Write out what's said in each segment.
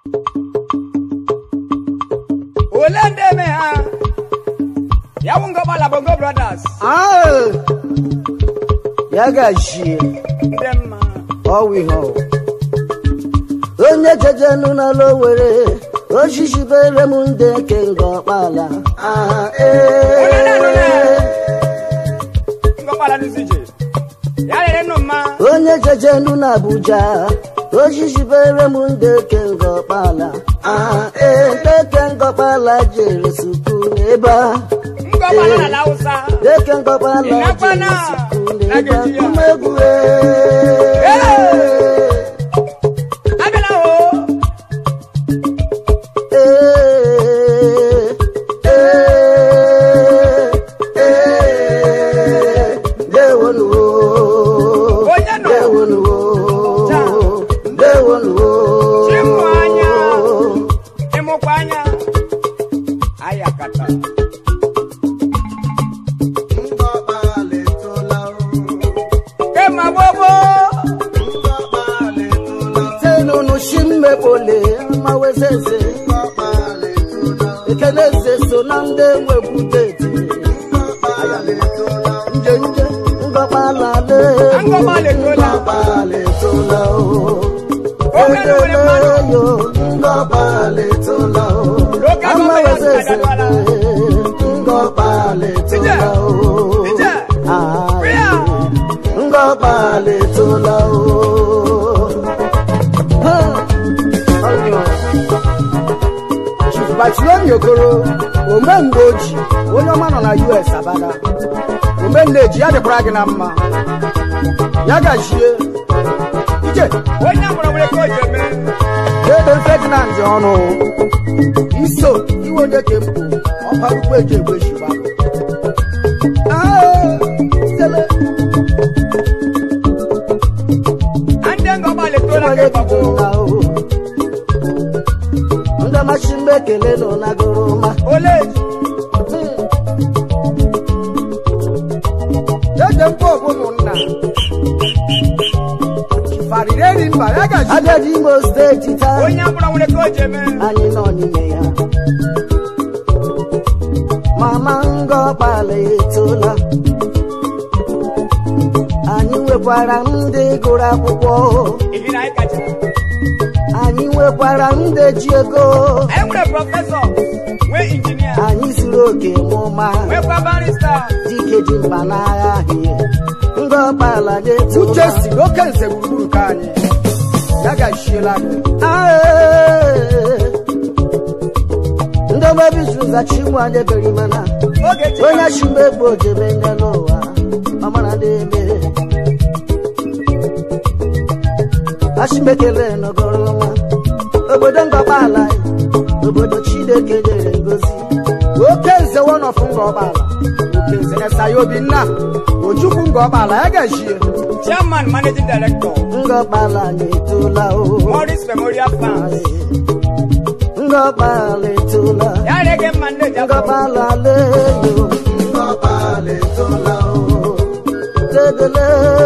ole ndị eme ha ya wụ ngọgbala bongo brothers Ah, ya gajie ndị mma ọwụ ihe ọ onye jejenu n'ala owere osisi bere m ndị ke nga ọkpala Ah, Onye na-anụ ya. ee. ngọgbala n'izije ya rere nnụ mma onye jejenu n'abuja osisi bere m ndị ke nga ọkpala Ah, ee, ndị ke nga ọkpala jere suku n'ebe a ngọgbala na ala hausa Deke ngọkpala Ịnakwana jere suku na n'ebe a Nigeria. kumegwu Ee. abịala o Onye nọ? chimụ anya ịmụkwa anya ayakata kema gbogbo ekeneze so na ndị nwebudeti njenje ngọkpalale Ngọkpala etola. ngọkpaletola Oge na nwere mmanụ. yo ngọkpaletola Local government adadwala. ngọkpaletola Ije. Bịa. ngọkpaletola Chief Bartolome Okoro omemgbe oji onye ọma nọ na US abada omenne eji ya dịkwara gị na mma ya gachie ije onye mụrụ nwere ka o ji eme ebe Ferdinand ọnụ iso iwe onye ke mpụ ọkparukwu eji egbe shiba na ndị ngọgbala etola ka ịgbagbo ndị machi mgbe ekele nọ na goroma ole eze mkpọ ọgwụ ụmụnna fariri eri mba ya gaji agadi imo steeti taa onye mụrụ nwere ka o ji eme anyị nọ n'ime ya mama ngọkpala etola anyị nwekwara ndị gụrụ akwụkwọ ihi na anyị kacha anyị nwekwara ndị ji ego anyị nwere prọfesọ nwee injinia anyị zuru oke mụma nwekwa barista dike dị mkpa n'agha ahịa ngọkpala na-etola uche si n'oke nze gburugburu ka anyị ya gachiela gị ndị omebizu zachi nwa debere mana oge chi onye chimbe egbe ojebe ndị n'ụwa ọmara na-eme achimekele nọgọrọ nwa obodo ngọkpala obodo chineke nyere ngozi oke nze wọnọfụ nga ọgbala oke nze esaya obinna ojukwu nga ọgbala ya gachie chairman managing director ngọkpala na-etola o morris memorial funds ngọkpala etola ya rege mma nne ji afọ ngọkpala leyo ngọkpala etola o tedele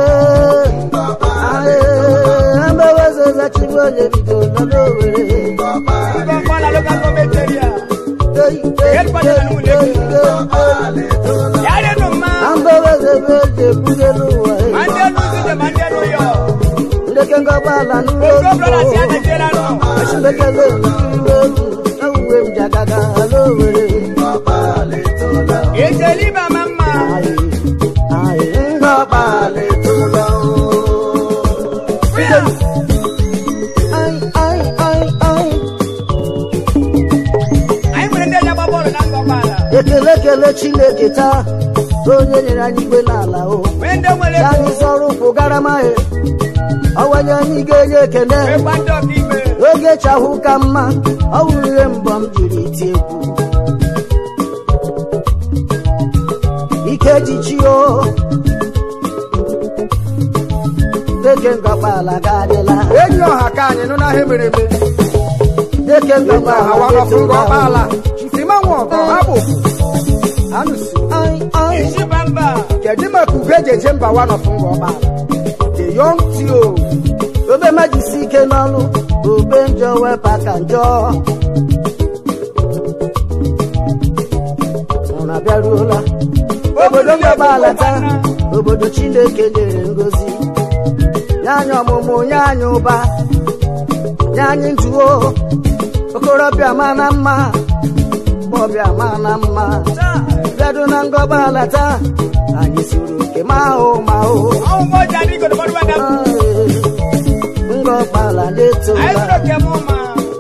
aye amewezeza chigbu onye bido nọ n'owere ngọgbala local government area ya renu mma ambewezebe eji ebuge n'ụwa ma ndị elu nzije ma ndị elu yọ ndeke ngọkpala ogo brothers ya n'ụlọ najiela nọ achimekele nkiriwe egwu ewuwe m jagaga n'owere ejeli ibe ama mma anyị nwere ndị eji agba bọọlụ na ngọgbala ekele ekele chineke taa onye nyere anyị igwe n'ala o nwee ndị nwere ka ego anyị zọrọ ụkwụ gara mahị ọwanye anyị ga-enye ekele nwekwa ndị ọka ime oge chahụ ka mma ọ wụrụ ihe mbọ m jiri ti egwu ike jichi o deke ngọkpala gadịla enyi ọha ka anyị nụ n'ahịa mere eme deke enyi ọha ngọkpala wọnọfụ nga gadịla. ọgbala chifima nwa ọgọ ha bụ anụsi Ai, ai. isi bamba kedu maka ugo eji eje mba nwanọfụ nga ọgbala the young tio obe majisi ike n'ọlụ ube njọ wepụ ka njọ ụra bịaruola obodo ngọba alata obodo chineke nyere ngozi nye anyị ọmụmụ nye anyị ụba nye anyị njuo okorobịa ma na mma ọbịa ma na mma bịado na ngọba alata anyị siri oke ma ahụ ma ahụ Ọwụ mo jadi ko do ba da. ngọbala Ai na-etola bro ke mo ma.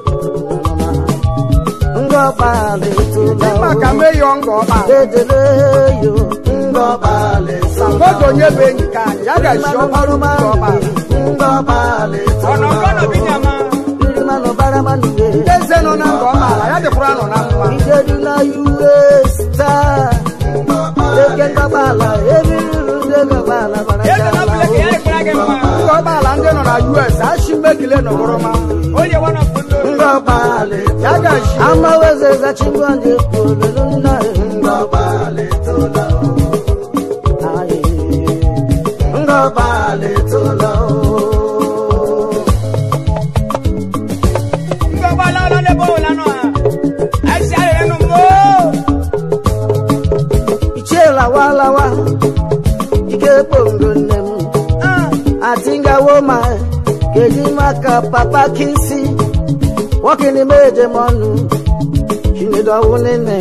ngọbala etola maka meyọ nga ọba dedeleyo ngọbala sambodo onye bụ enyi ka anyị ya ga-esi ọkpọrụ nga ọba ngọbala Ono kono bi nyama. irimanụ baramanue ndị eze nọ na nga ọba ala ya dịkwara nọ na mma ijedu na us taa eke ngọbala eririru ndị ngọbala Eze na bule ke yare kura ke ma. nga ọba ala ndị nọ na us ashi mmegile nọgoro ma Oye wana fundo. ngọbala ya ga-esi amawezeza chingwanje kululuna ngọbala etola aye ngọbala etola Ngo ba la la de bo la no. Ai si ale no mo. ichelawa ike bongo nne m Ah. atingawo ma keji maka papa kisi wọkini meje mọnu chinedowu nene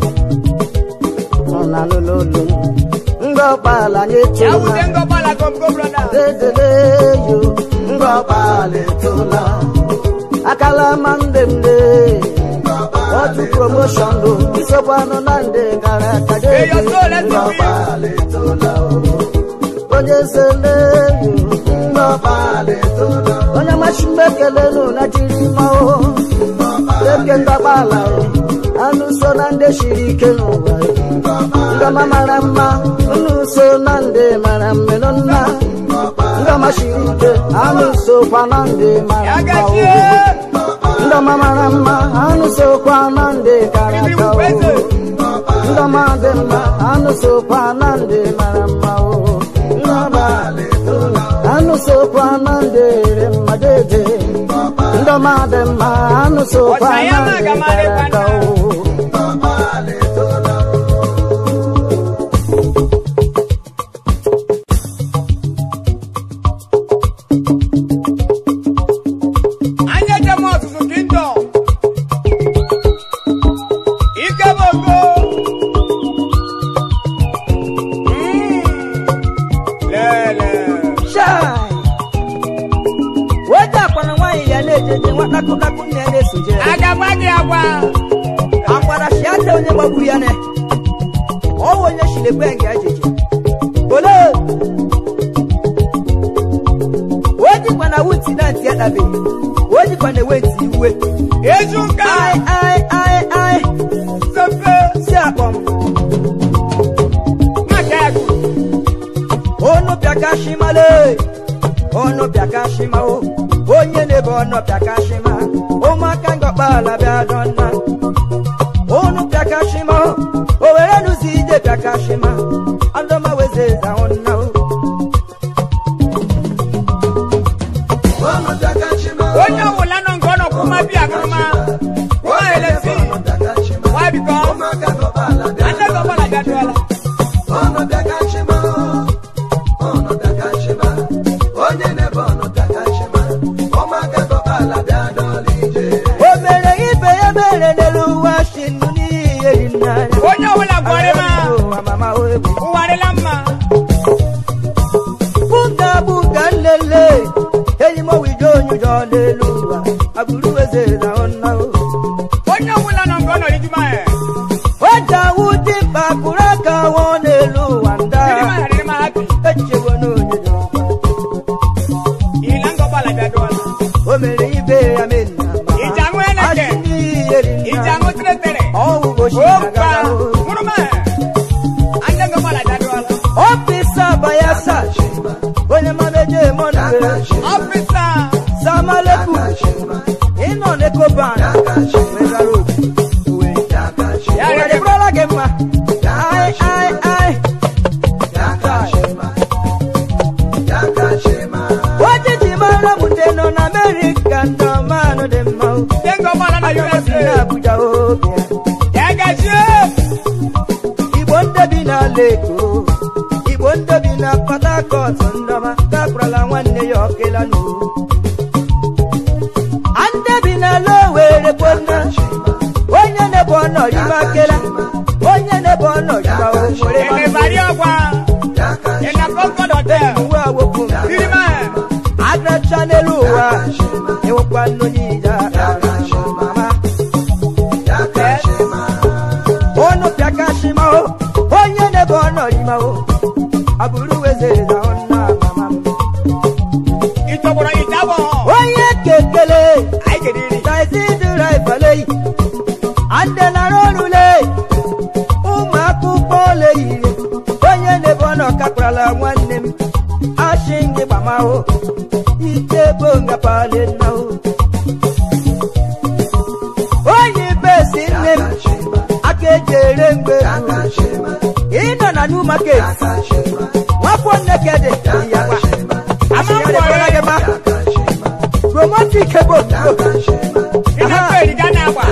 ọna lololo ngọbala nye Ya toma wude ngo ba la kom go brother. dedeleyo ngọbala etola akala mandemde otu promotion do isobanu na nde gara aga Hey, your soul, let's be ngọbala etola onye seleyo ngọbala etola onye machimekelenu na jiri mao eke ndọgbala anụ so na ndị siri ike n'ụwa ngọma mara mma unu so na ndị mara mmenu nna ngọma siri ike anụ sokwa na ndị mara Ya mma ga o. ji. ndọma mara mma anụ sokwa na ndị gara Ibi aga o. weze. ndọma dị mma anụ sokwa na ndị mara mma o ndọma anụ sokwa na ndị re mma dede ndọma dị mma anụ sokwa na Ọ̀sàyámà ndị gàmàrè gara aga kwana. o Anya je mo susu kingdom. Ike bongo. Mm. Lele. Chai! Weta akwana nwaanyị ya na-ejeje nwa nakụnakụ nne ya na-esoje ya. Agagba gị agwa. akwara shiata onye gbagburu ya ne ọwụ onye shilekwe nga ejeje ole ojikwa na wuti na ntị adabe ojikwa na ewe ntị iwe Ezuka. ai ai ai ai Sefe. si akpọm Maka egwu. onu bịakashimale onu bịakashima o onye na-ebe ọnụ bịakashima ụmụaka ngọkpala bịa dọnna onu bịakashima o owere nụzi ije bịakashima andọma weze zahụ nna o Onye ọbụla nọ nke ọ nọ kwụma bi agụrụma. Kwụma elesi. Why because? Ande gọbala bịaduola. o mere ibe ya mere n'elu ụwa si nnu n'ihe dị n'anya Onye ọbụla gwọrịma. amama o egwu Ụwa dịla mma. buga buga nlele enyi m owijo onyụjọ n'elu ụwa agbụrụ weze zahụ nna o Onye ọbụla nọ nke ọ nọ ijuma ya. Ọjàwú dị mkpa kụrụ aka wọ n'elu ụwa nda. Dịrịma ya dịrịma happy. Echewo n'onye dị ọkwa. Ila ngọbala bịaduola. O mere ibe ya menna ma. Iji aṅụ eleke. Asị n'ihe dị nna. Iji aṅụ teretere. Ọwụ gosi Okpa. agara o. Mụrụma. Ande ngọbala bịaduola. Ọfịsa Bayelsa. Onye mameje mọnụ were. Ọfịsa. Samaleku. Ịnọ n'Ecoban. Wegara obi. Uwe. Ya Uwe rere. dịbụrụla gị mma. Ai ai ai. Ojiji mara m ndị nọ n'Amerịka ndọma eko igbo ndị bi na port harcourt ndọma gakwarala nwanne ya ọkela n'uru ndị bi na lowere kwona onye na-ebe ọnọdụ akela onye na-ebe ọnọdụ owere Ẹ̀mẹ̀bàrí ọ̀gbà. Ẹ̀nà Concord Hotel. uwe awokwu Bírímà ẹ̀. agracha n'elu ụwa ewekwa nnu n'ija mama unu pịakashima o onye na-ebe ọnọdụ o abụrụ weze na ọnna mama m Ìtọ̀gbọ̀rọ̀ ìjábọ̀. onye kekele Àìkèdìrì. taisi dịra ifele ande nara ọrụle ụmụ akwụkwọ ole yiri onye na-ebe ọnọ kakwarala nwanne m asị gị gbamahụ ike bụ ngapale nna o onye besi nne m aka eji ere mgbe ịnọ na new market nwafọ nnekede ya gba asịyarịkwara gị ma romantik bụ Ìnà pẹ̀lú Ghana àgbà.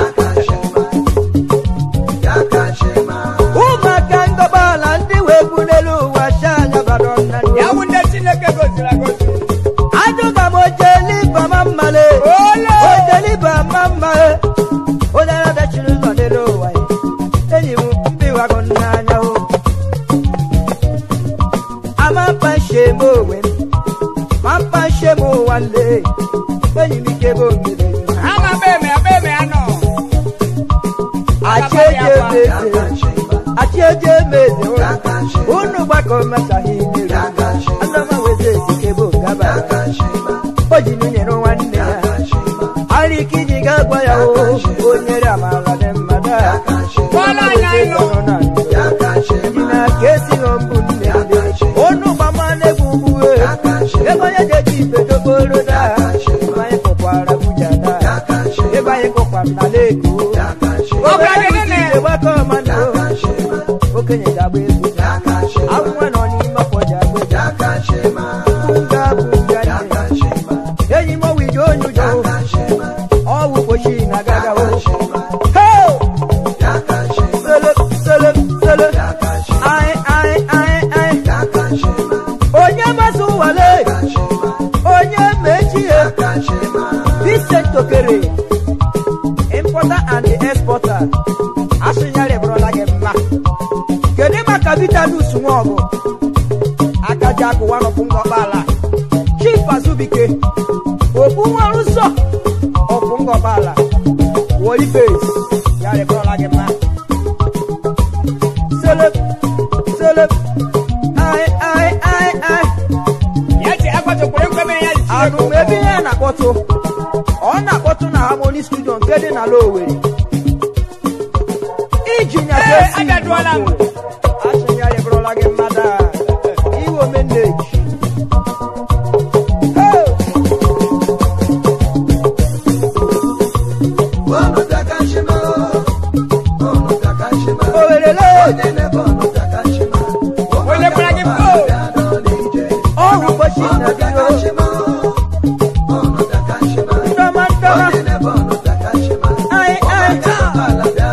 ụmụaka ngọgbala ndị wee bu n'elu ụwa shanya bara nna nne. Yàwù ndé Chineke gòzìrì àgòzì. ajụga m ojeliba ma mmale Ole! ojeliba ma mmale onye na-adachiri ụzọ n'elu ụwa ya enyi m mbiwago n'anya o ama mkpa nshem onwe m ma mkpa nshem ụwa nle enyi m ike bụ onyere Ama bẹ́ẹ̀mẹ̀ abẹ́ẹ̀mẹ̀ àná. achieje meze achieje meze unu gbakọ mmesaghị mmiri adọma weze ezike bụ ngaba o ji nyere nwanne ya arịka iji ga-agwa ya o o nyere amara dị mmadụ a Bọ́lá àná inú. ji na ka esighị mbụ nne ndị unu gbama na-egwu ugwu ebe onye ga-eji ife dokporo da ebe anyị kụkwara buja da ebe anyị kụkwara na leko Ọbụla dị nene. gbakọ mmadụ okenye ga-agba egwu awụnwa nọ n'ime afọ ji agba egwu nga bụ nga nne enyi m ọwụije onye ụjọ ọwụ kpochi na gagawo sele sele sele ai ai ai ai onye masị ụwale onye mechie Vincent Okere importer and exporter asụnyere bụrụla gị mma kedu maka vitanus nwaọgụ akaji akụwa nọpụ ngọkpala chief azubike okpu nwarụ nsọ ọpụ ngọkpala wolibes ya rịbụrụla gị mma selep selep ai ai ai ai Yẹ́ ti agbọ́tò kúrẹ́kúrẹ́ yẹn ti anụ m ebe ihe na-akpọtụ ọ na-akpọtụ na harmony studio nke dị na Lowere iji nya Ee, jesi abịaduola m. asịnyarịbụrụla gị mmadụ a iwe omeneji owerele Onye kwara gị mbụ. ọhụ ụbọchị na biro ndọma ndọma ai ai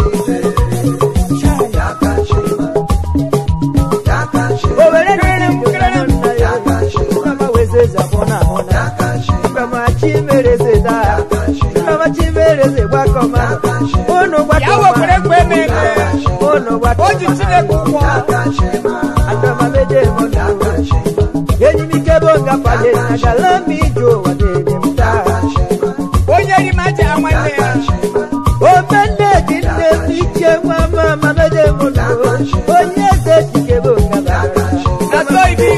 owere nere m kere m na ya ndọma wezeze abụọ na ahụ na ndọma chimereze daa ndọma chimereze gbakọma unu Yàwù gbakọma kúrẹ́kúrẹ́ mẹ́mẹ́. unu Ó ji gbakọma Chineke ụgwọ. adọmamede mọna enyi m ike bụ ngafanye na galami ije ụwa dịrị m taa Onye ri ma ji nwanne ya. omenne ji nne m iche nwa mama mede mụna onye eze chike bụ ngabara Na so ibi.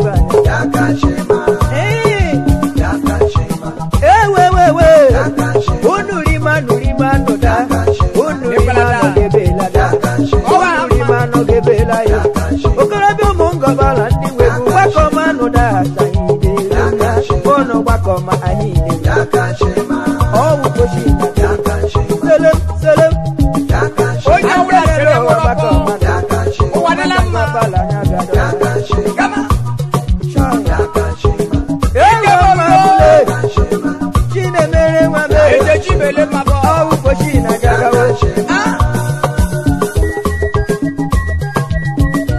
ewewewe unu rima nurima nụda unu rima nọgebelada unu rima nọgebela ya okorobịa ụmụ ngọbala ndị webu gbakọma nụda asaghị unu gbakọma anyị na ọwụ kochi selem selem Onye ọbụla sere nwụrụ ọkụ. Ụwa dịla mma. Gama. chinemere nwa m Ejeji bele mabọ. ọwụ kochi na gagawo Ah,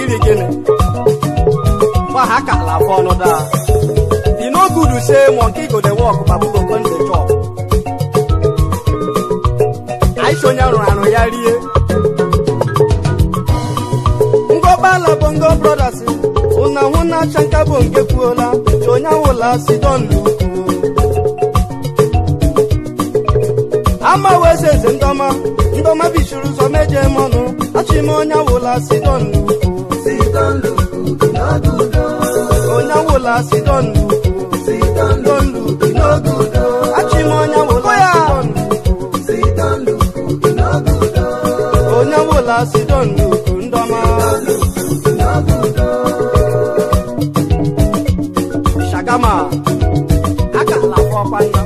iri gịnị gba ha ka ala afọ ọnụ daa e no good say monkey go dey work babu go come dey chop aisha onye rụrụ arụ ya rie ngọbala bongo brothers una hụ na chanka bụ nke kwuola chi onye awụla sidon luku ama weze eze ndọma ndọma bichiri ụzọ meje mọnụ achịma onye awụla sidon luku onye awụla sidon luku sidon luku n'oge udo achịma onye awụla sidon luku onye awụla sidon luku ndọma shagama aka ala fọkwa nna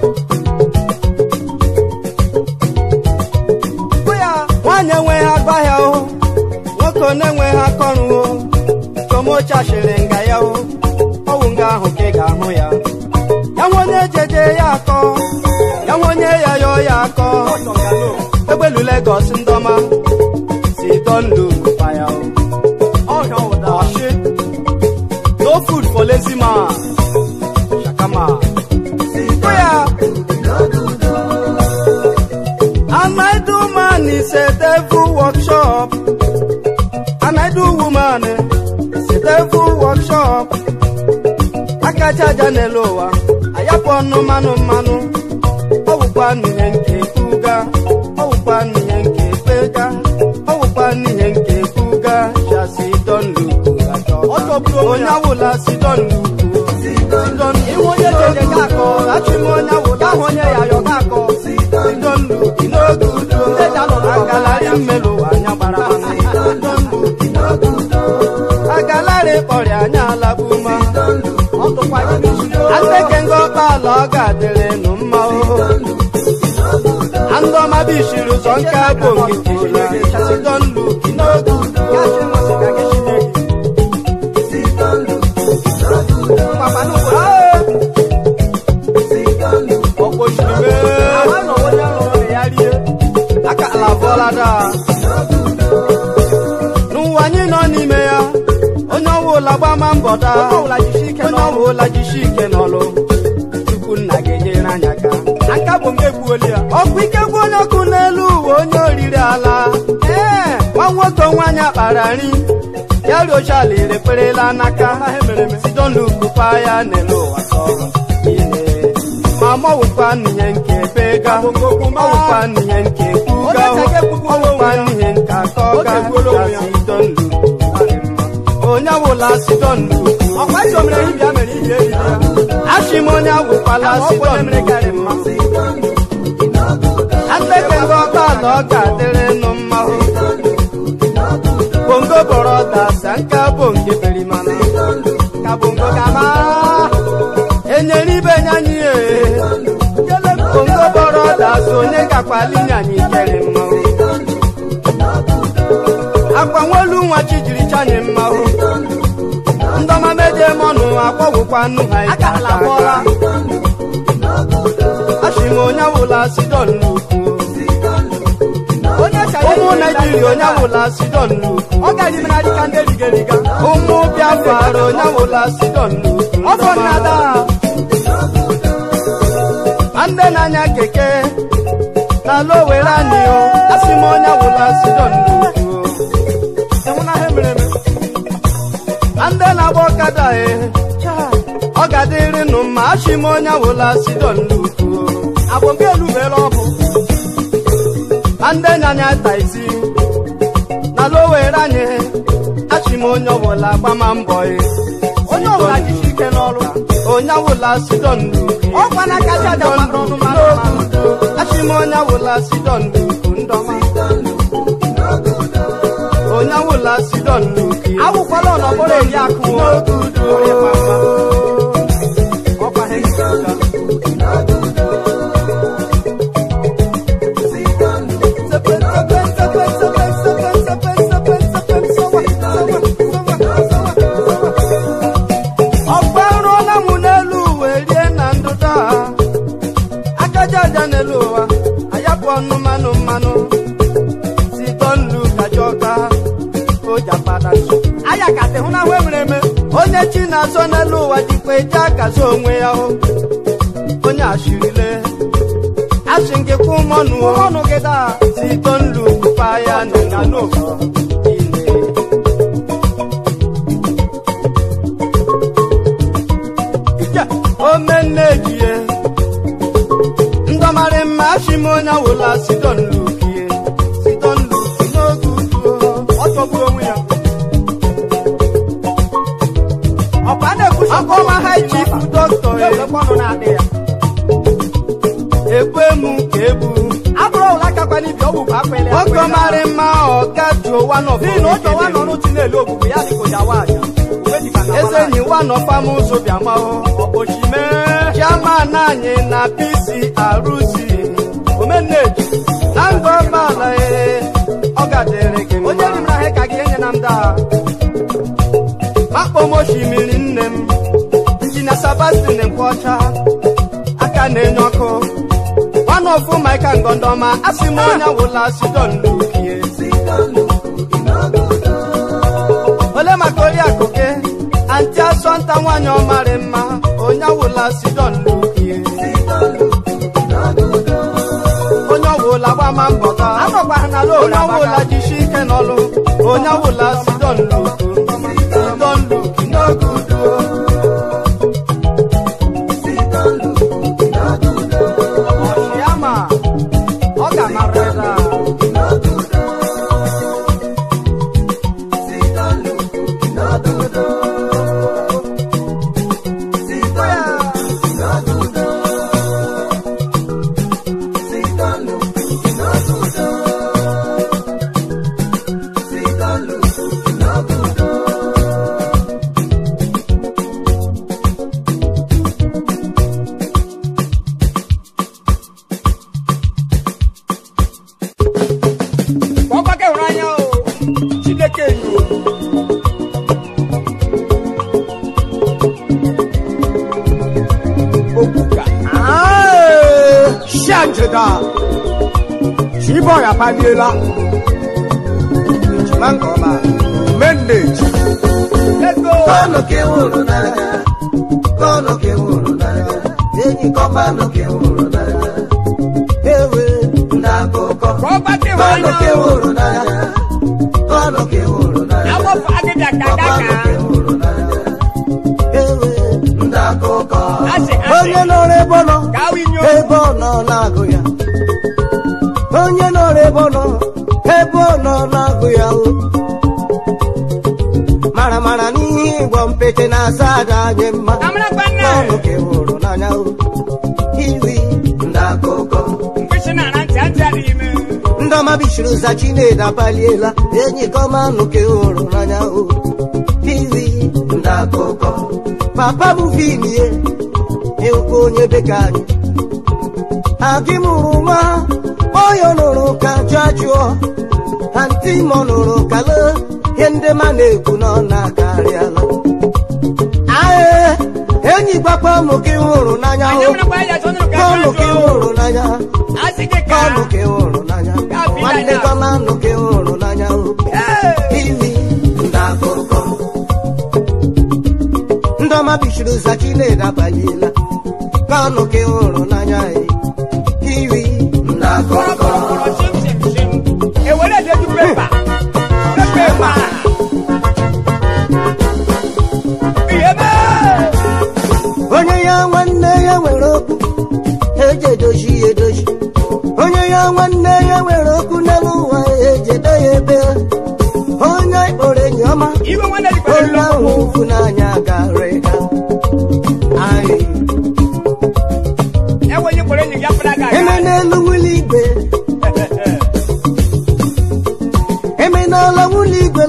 nwaanyị enweghị agbahịa o nwoke na-enweghị akọrụ o komochashiri nga ya o ọwụ nga ahụ ka ị ga-ahụ ya ya nwe onye jeje ya akọ ya nwe onye ya yọọ ya akọ egbelu Lagos ndọma si donlu faya o ọshị no food for lazy man shakama ya And I do man is a devil workshop. And I do woman is a devil workshop. Akacha janelowa, ayapo no manu manu. Ọwụkwa n'ihe nke kuga, ọwụkwa n'ihe nke pega, ọwụkwa n'ihe nke kuga, shasi don luku atọ. Onye awụla si don luku. Sidon ihu onye jeje ka akọ, achịm onye awụla ahụ onye ya yọ ka akọ. Sidon luku n'oge udo, agalari mmelụ anya gbara mmanụ. Sidon luku n'oge udo, agalari kpọrọ anya alabuma. Ateke ngọkpa ala ọ ga-adịrị nụ mma o. Andọma bishiri ụzọ nke abụ ngitila. Sidon luku n'oge udo. Ah! aka ala bụọla daa n'ụwa anyị nọ n'ime ya onye ọbụla gbama mbọ daa onye ọbụla jisi ike n'ọlụ tupu nna ga-enyere anyị aka aka bụ nke gbuoli ya ọkụ ike gbu onye ọkụ n'elu uwe onye oriri ala ee nwa nwoke nwaanyị akpara nri ya riochala irekperela n'aka sidonlukupa ya n'elu ụwa tọrọ ile ma mọwụkwa n'ihe nke bega ọwụkwa n'ihe nke kuga ọwụkwa n'ihe nke akọga sidonlu onye awụla sidonlu achị m onye awụkwala sidonlu ateke ndị ọkala ọ ga-adịrị nụ mma bongo bọrọ dasa nke bonge berimana ka bongo gama enyere ibe nyanyị ee bongo bọrọ dasa onye gakwali nyanyị kere mmanwụ akwa nwolu nwa chi jiri chanyị mmanwụ ndọma meje mọnụ akpọgwụkwa nnu ha ike aka aka achị m onye awụla sidon n'ukwu ụmụ naijiria onye awụla sidon n'ukwu ụmụ biafra onye awụla sidon n'ukwu ndị na-anya keke n'ala owere anyị o asị m onye awụla sidon n'ukwu ndị na-agba ọkada e ọ ga-adịrị nụ mma achị m onye awụla sidon n'ukwu ndị nyanya taisi n'ala owere anyị achị m onye ọbụla gbama mbọ e onye ọbụla jisi ike n'ọrụ onye awụla sidon achị m onye awụla sidon n'ukwu ndọma onye awụla sidon n'ukwu awụkwala ọnọbụrụ eri akụ n'oge udo ọgbarụọla m n'elu uwe rie na ndụda akaja aja n'elu ụwa ayapụ ọnụ mmanụ mmanụ si tọnlu kajọka ojapada aya ka ị hụ na ahụ emere eme onye chi na-azọ n'elu ụwa dịkwa eji akazi onwe ya hụ onye ashirile asị nke kwụ mọnụ ọnụ gị daa sito nlu pa ya na na n'ogo ile Ije, omenne ejie ndọmarị mma achị m onye awụla sidon lukie sidon luki n'oge udo ọ chọgburu onwe ya ọkwa a na-ekwusi ọkọma ha chief dọkịta ọnụ na-adị ya ekwe m ka ebu abụrụ ụla kakwa n'ibi ọgwụ bụ akwele ọkọmarị mma ọga juo wanọ n'ihi na ụjọ wa nọ n'otu na-ele ogbugbu ya dịka ụja wa aja eze enyi wa nọ fam ụzọ bịamahụ ọkpọchime chairman anyị na pc arụzi omeneji na ngọmala ee ọ gadịrị gị onye rim na ka gị enye na m daa makpom osimiri nne m injinia sabastin nkwọcha aka na-enye ọkụ nwanne ofu maika ngọndọma asị m onye wụla sidon lukie ole maka oriakụ gị anti asọnta nwaanyị ọmarị mma onye awụla sidon lukie onye ọwụla gbama mbọ ka onye ọwụla jishi ike n'ọlụ onye awụla sidon luku sidon luki n'oge udo ọchịama ọ ga-amarịla ka ọ gbake hụrụ anya o chineke enyo okwuka shajida chiboy apaliela ejima nke ọma mendeji ego Kọ́nù kí wúrò náírà, kọ́nù kí wúrò náírà, èyí kọ́ kọ́nù kí wúrò náírà. Ewe ndakụkọ. ka ọ gbake hụrụ Kọ́nù anya kí o wúrò náírà, kọ́nù kí wúrò náírà. awọfọ agịga ka Kọ́nù daka kí wúrò náírà. Ewe ndakụkọ. asị Onye asị nọrọ ebe ọ nọ, ka awụ inyo ebe ọ nọ na-agụ ya. Onye nọrọ ebe ọ nọ, ebe ọ nọ na-agụ ya o. Mara mara n'ihe ịgbọ mpete na-asa aja anyị mma. amara gbanne Ọnụ ka ịhụrụ n'anya o. Iwi ndakụkọ. mkpịsị na na ntị ntị adịghị ime Ndọma bishiri ụza Chinedu abaliela. Enyi kọma nụ ka ịhụrụ n'anya o. Iwi ndakụkọ. Papa bụ filie. Ịhụkwa onye beka anyị. Agị mụrụ nwa. Oyo nụrụ ka jụọ jụọ. Anti mọ nụrụ ka lee. Ihe ndị ma na-ekwu na ọ na-akarịala. Ae, enyi gbakwa mụ ka ịhụrụ n'anya anya o. mara gba ya sọnụ ka Kọnụ ka ajụ ịhụrụ n'anya. asị gị ka Kọnụ ka ịhụrụ n'anya. Gabi Nwanne n'anya. gọma nụ ka ịhụrụ n'anya o. Ee, Iwi ndakụkọ. Ndọma bishiri ụza Chinedu abaliela. Kọnụ ka ịhụrụ n'anya e. Iwi kọrọ ndakụkọ. kọrọ kọrọ chim chim chim ewere edetu pepa pepa ihe mee Onye ya nwanne ya nwere okwu. Eji edozi ya edozi. Onye ya nwanne ya nwere okwu n'elu ụwa eji edo ya ebe. Onye kpọrọ enyi ọma. iwe nwanne jikwara onye ahụ ụfụ n'anya gara ịga anyị ewe onye kpọrọ enyi ya pụrụ aga eme n'elu nwụlọ igwe eme n'ala nwụlọ igwe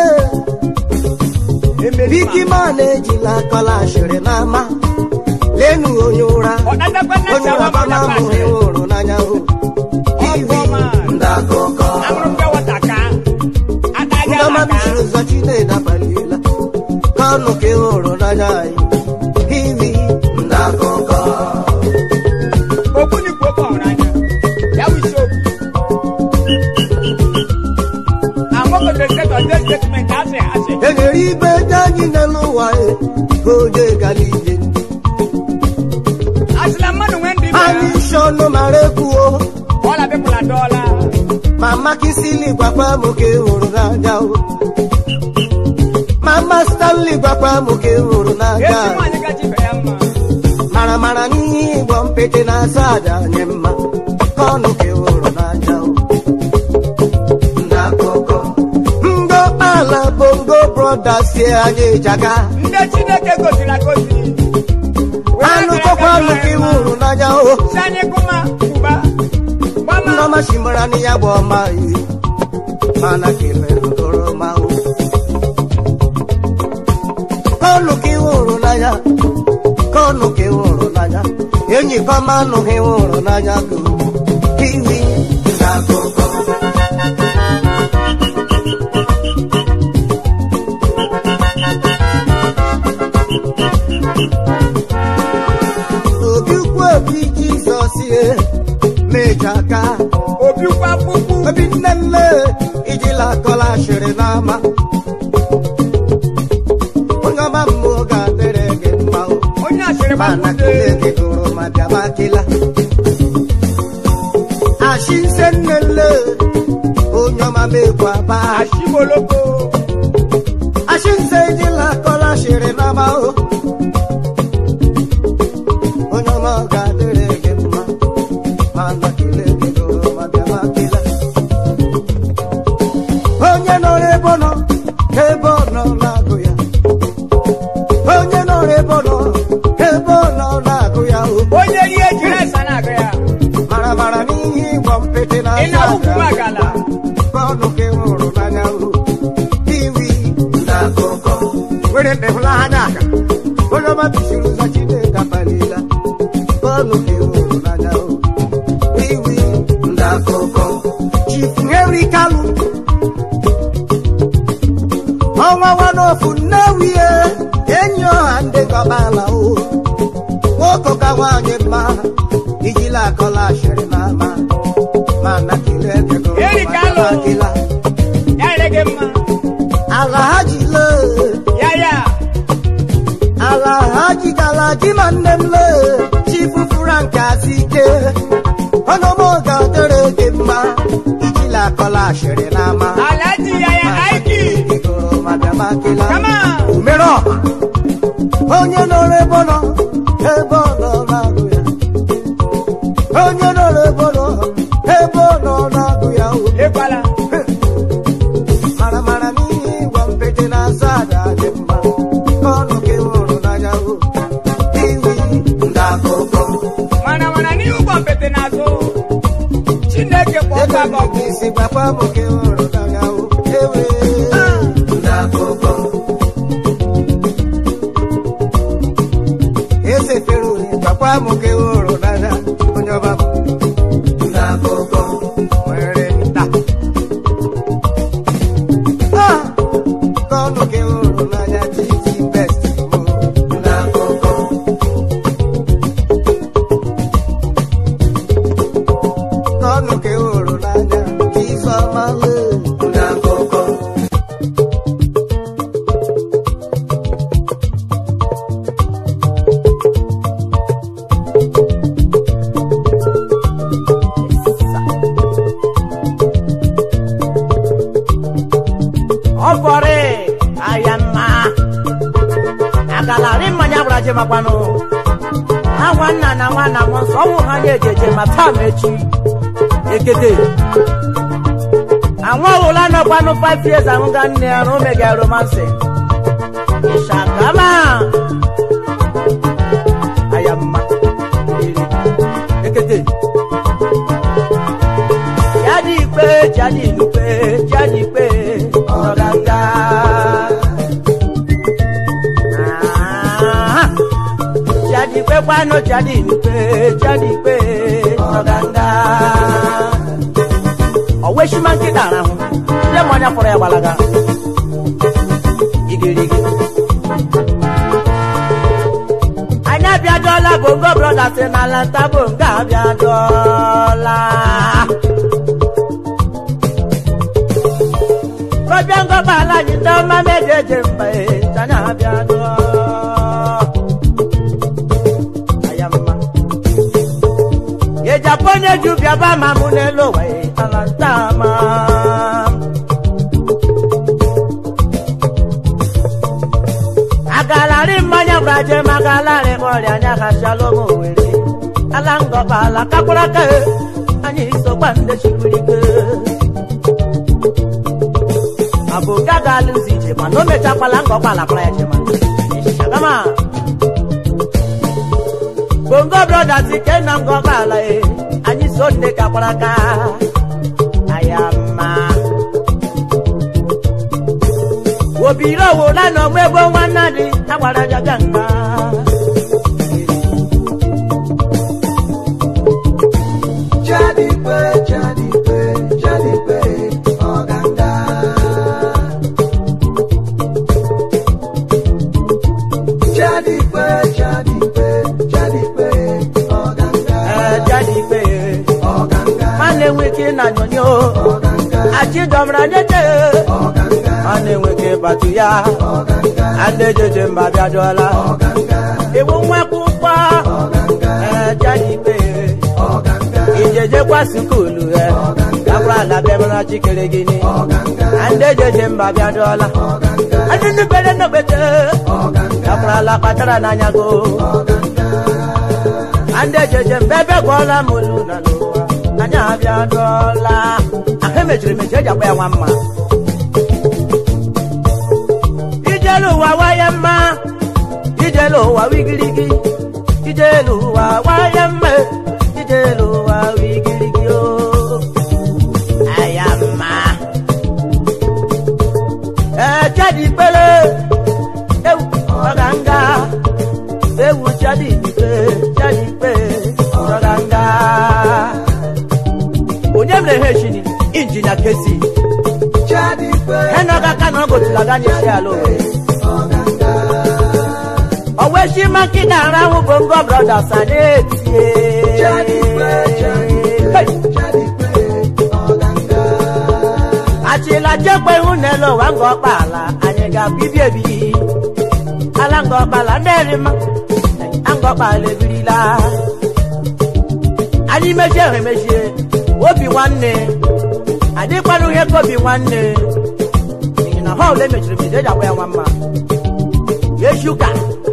lee biki ma na-ejila akọla ashịrị n'ama lenu onye ụra ọdadakwa nna onye chawa ụra ma bana dakwa mụrụ asịrị ịhụrụ n'anya o iwi ọgọma ndakụkọ amụrụ mpe wata ka adaghị ndọma ala ka bishiri ụzọ chinedu abaliela ka ọnụ ka ịhụrụ n'anya anyị iwi ndakụkọ okwu na ikwu okwu ọhụrụ anya ya wụ isi okwu amụkọta sekọ ndị statement asị asị enyere ibe dị anyị n'elu ụwa e, ka onye gara ije asịla mmadụ nwee ndị anyị ibe isi ọnụ mara ekwuo ọla bịpụla dọọla mama kisili gwakwa m ka ị hụrụ n'anya o mama stanley gwakwa m ka ị hụrụ n'anya ezi nwaanyị gaji ibe ya mma mara mara n'ihe ịgbọ mpete na-asa aja anyị mma ka ọnụ ka ị hụrụ n'anya o n'akụkọ ngo kpala bongo brothers si anyị ịjaga ndị chineke goziri agozi anụ kọkwa ọnụ ka ị hụrụ n'anya o si anyị kụma kwuba gbama nneọma simara na ya bụ ọma iri mana kelere oroma o kọnụ ka ị hụrụ n'anya kọnụ ka ị hụrụ n'anya enyi kọma anụ ha ị hụrụ n'anya ka iwi n'akụkọ obi ukwu obi jizọs ye meja aka obi kwa kpukpu obi nne nne ijila akọla ashịrị n'ama onye ọma mmụọ ga-adịrị gị mma o onye asịrị mana gbakwute kele gị gụrụ ma bịaba kila ashị nse nne nne onye ọma mekwa ba ashimoloko ashị nse ijila akọla ashịrị n'ama o onye ọma ga-adịrị gị mma mana kele gị gụrụ ma bịaba kila onye nọrọ ebe ọ nọ ebe ọ nọ na-agụ ya onye nọrọ ebe ọ nọ ebe ọ nọ na-agụ ya o onye rie jiri esa na-agụ ya mara mara n'ihe ịgbọ mpete na ị na-akwụkwụ magala ọnụ ka ị hụrụ n'anya o iwi na akụkọ were ndebụla ha n'aka onye ọma bisiri ụzọ chineke abalịla ọnụ ka ị hụrụ n'anya o iwi na akụkọ chifu henry kalu ọnwa wanofu nnewie enyi ọha ndị gọbala o nwoke ka nwaanyị mma ijila akọla ashịrị n'ama mana kelee ego Henry Kalu. akịla ya ere gị mma ala ha ji lee ya ya ala ha ji gala ji ma nne m lee chifu frank azike ọnụmụ ga-adịrị gị mma ijila akọla ashịrị n'ama alaji ya ya aiki igoro ma bịaba akịla kama mere ọha onye nọrọ ebe ọ nọ ebe ọ nọ na-agụ ya onye nọrọ ebe ọ nọ ebe ọ nọ na-agụ ya o lekwala mara mara n'ihe ịgwa mpete na-asa ada dị mma ọnụ ka ị hụrụ n'anya o iwi ndị akụkọ mana mana n'ihe ụgbọ mpete n'azụ chineke kpọ ọkụ ebe aka ọkụ isi gwakwa m ka ị hụrụ n'anya o ewe ndị akụkọ eze fere uri gwakwa m ka ị hụrụ n'anya onye ọba m ndị akụkọ nwere nta Ah! ka ọnụ ka ị hụrụ n'anya titi best mo ndị akụkọ ka ọnụ ka ị hụrụ n'anya Chisom ndị akụkọ ọfọrị aya mma agalari mmanya gwara je makwanụ ha nwanna na nwanna m nsọ ọnwụ ha na-ejeje ma taa ma echi ekete anwa ọhụla nọkwanụ 5 years ahụga nne ya na omega romansi ịshakama aya mma iri ekete jadi ikpe jadi ikpe jadi ikpe ọ̀gàgà. Ah, jadi ikpe kwano jadi ikpe jadi ikpe ọ̀gàgà. ọ̀wọ́ eṣima nkịta arahụ ndị mmanya fọrọ ya gbalaga igirigi anyị abịadọla bongo brothers n'ala nta bongo abịadọla kọjá ń gọ́bà aláàjì tó má méje eje mba e tanya abịa dụọ aya mma ịjapụ onye ju bịaba ma mụ n'elu ụwa e ala ntama agalarị mmanya gbaje ma agalarị m ọrịa anya gachala m owere ala ngọba ala kakwara aka e, anyị sokwa ndị chikwurike ọ bụ gaga alụzi ije mana o mechakwala ngọkwa ala kwara ya chema ishagama bongo brothers ike na ngọkwa ala e anyị so nne kakwara aka ayama obìnrin òwò lánàá ọmọ ẹgbẹ wọn náà ni agbára jaga ńlá. Jadipe, Jadipe, Jadipe, Ọ̀gángá. Jadipe, Jadipe, Jadipe, Ọ̀gángá. ẹ jáde pé Ọ̀gángá, má lè wí kí nàyàn ni ó Ọ̀gángá, àti dọ̀mọ̀rà nyẹ́tẹ̀ Ọ̀gángá, má lè wí kí bàtúyà Ọ̀gángá, adéjèjì mbà bí adọ́lá Ọ̀gángá, ìwọ wọn kú pa Ọ̀gángá, ẹ jáde pé Ọ̀gángá, ìjẹjẹ kwa sukulu ẹ kakura labẹ mọ́nà chikere gini Ọ̀gángá, adéjèjì mbà bí adọ́lá Ọ̀gángá, adínúbẹ̀rẹ̀ nọ̀gbẹ̀tẹ̀ Ọ̀gángá, kakura la kpatara n'anyago. Ọ̀gángá. ande jeje mbebe gwọla m olu na n'ụwa anya abịa dụọla ahụ emechiri emechi eji akpa ya nwa mma ijelu ụwa waye mma ijelu ụwa wigirigi ijelu ụwa waye mma ijelu ụwa wigirigi o aya mma ee jadi kpele ewu ọganga ewu jadi ikpe jadi ikpe ọganga onye mere ha echini injinia kesi Jadipe, henoga ka na ọgotula ganye isi ala owe Ọ̀gángá. ọweshi makida arahụ bongo brothers anyị etie Jadipe, Jadipe, Hey! Jadipe, Ọ̀gángá. achịla chekwa ihu n'elu ụwa nga ọkpala anyị ga-abibi ebi ala nga ọkpala ndị erima anga ọkpala ebirila anyị mechie ha emechie obi nwanne adịkwana ihe ka obi nwanne n'ihi na họl emechiri mechi eji akwa ya nwa mma yeshuka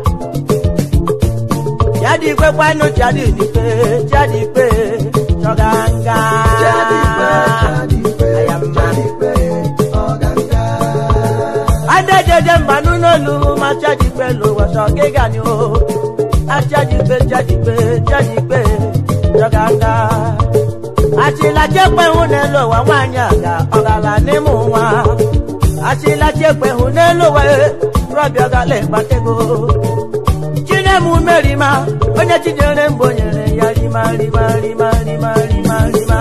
yadikwe kwanụ chadikpe chadikpe chọganga Jadipe, Jadipe, ayamma Jadipe, Ọ̀gángá. adejeje mbanụ n'olu ma chadikpe lụwọsọ gịga ni o achadikpe chadikpe chadikpe chọganga achịlachekpe hụ n'elu ụwa nwaanyị aga ọgala n'ime ụwa achịlachekpe hụ n'elu ụwa rọbịa ọgala ịkpatego chinemu merima onye chinyere mbụ nyere ya rima rima rima rima rima rima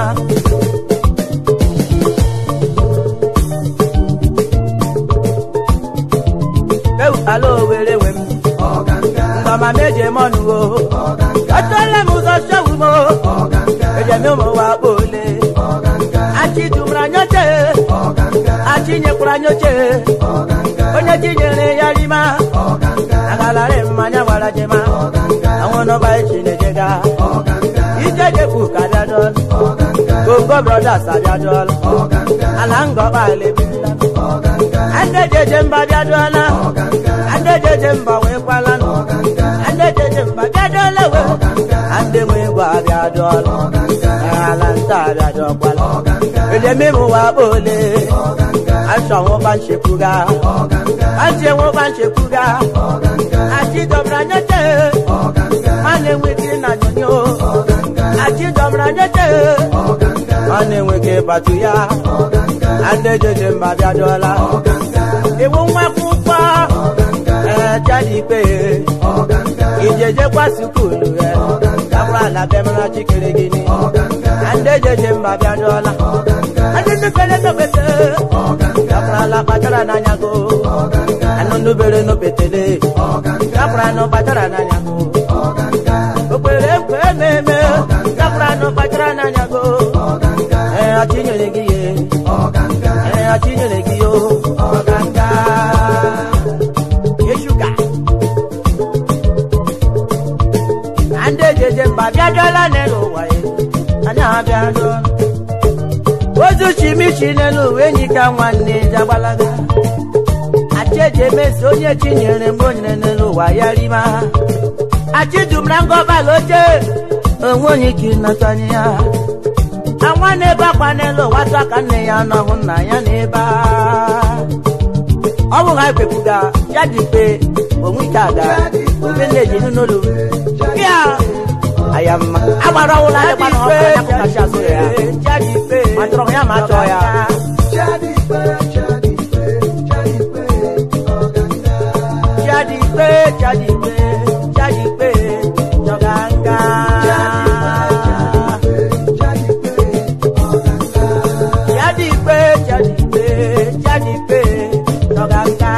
ewu ala owere nwe m Ọ̀gángá. ngọma meje mọnụ o Ọ̀gángá. ọtọle m ụzọ sewu m o Ọ̀gángá. ejem ụmụ wa kpole Ọ̀gángá. achị dumra nyoche Ọ̀gángá. achị nyekwara nyoche Ọ̀gángá. onye chinyere ya rima Ọ̀gángá. agalari mmanya gwara jema Ọ̀gángá. àwọn nọba echi na-ejega Ọ̀gángá. ije jekwu ka bịa dọl Ọ̀gángá. gongo brothers abịa dọl Ọ̀gángá. ala ngọba alebirila Ọ̀gángá. ande jeje mba bịa dọla Ọ̀gángá. ande jeje mba wee kwala Ọ̀gángá. ande jeje mba bịa dọla wee Ọ̀gángá. ande nwe gwa bịa dọl Ọ̀gángá. ala nta bịa dọkwala Ọ̀gángá. ejemimu wa kpole Ọ̀gángá. aṣọ wọn bá ń ṣekúga Ọ̀gángá. àti wọn bá ń ṣekúga Ọ̀gángá. àti dọ̀bìrà nyẹ́tẹ̀ Ọ̀gángá. má lè wí kí nàjọ ni o Ọ̀gángá. àti dọ̀bìrà nyẹ́tẹ̀ Ọ̀gángá. má lè wí kí bàtúyà Ọ̀gángá. adéjèjì mbà bí adọ́lá Ọ̀gángá. ìwọ wọn kú pa Ọ̀gángá. ẹ jáde pé Ọ̀gángá. ìjẹjẹ kwa sukulu ẹ kakura labẹ mọ́nà chikere gini Ọ̀gángá. adéjèjì mbà bí adọ́lá Ọ̀gángá. adínúfẹ́lẹ́ nọ́gbẹ́tẹ́ Ọ̀gángá. kakura la kpatara n'anyago Ọ̀gángá. anụnubere n'opetele Ọ̀gángá. kakura nọ kpatara n'anyago Ọ̀gángá. okpere nkwe ememe kakura nọ kpatara n'anyago Ọ̀gángá. ee ọchị nyere gị ye Ọ̀gángá. ee ọchị nyere gị yo ọganga bịa dụọ ozu chimichi n'elu uwe enyi ka nwanne jagbalaga acheji emesi onye chinyere mgbe o nyere n'elu ụwa ya rima achidumra ngọbala oche onwe onye ike ịnatanye ya anwa na-ebe akwa n'elu ụwa tụ aka nne ya n'ọhụ nna ya n'ebe a ọ bụ ha ekpepuga ya dị mkpe onwe ike aga obe na-eji n'olu ya ayamma agbara ọwụla ya gbana ọkụ ya kwụkachi azụ ya ma chọrọ ya ma chọọ ya Chadikpe, chadikpe, chadikpe, chọganga. Chadikpe, chadikpe, chadikpe, chọganga.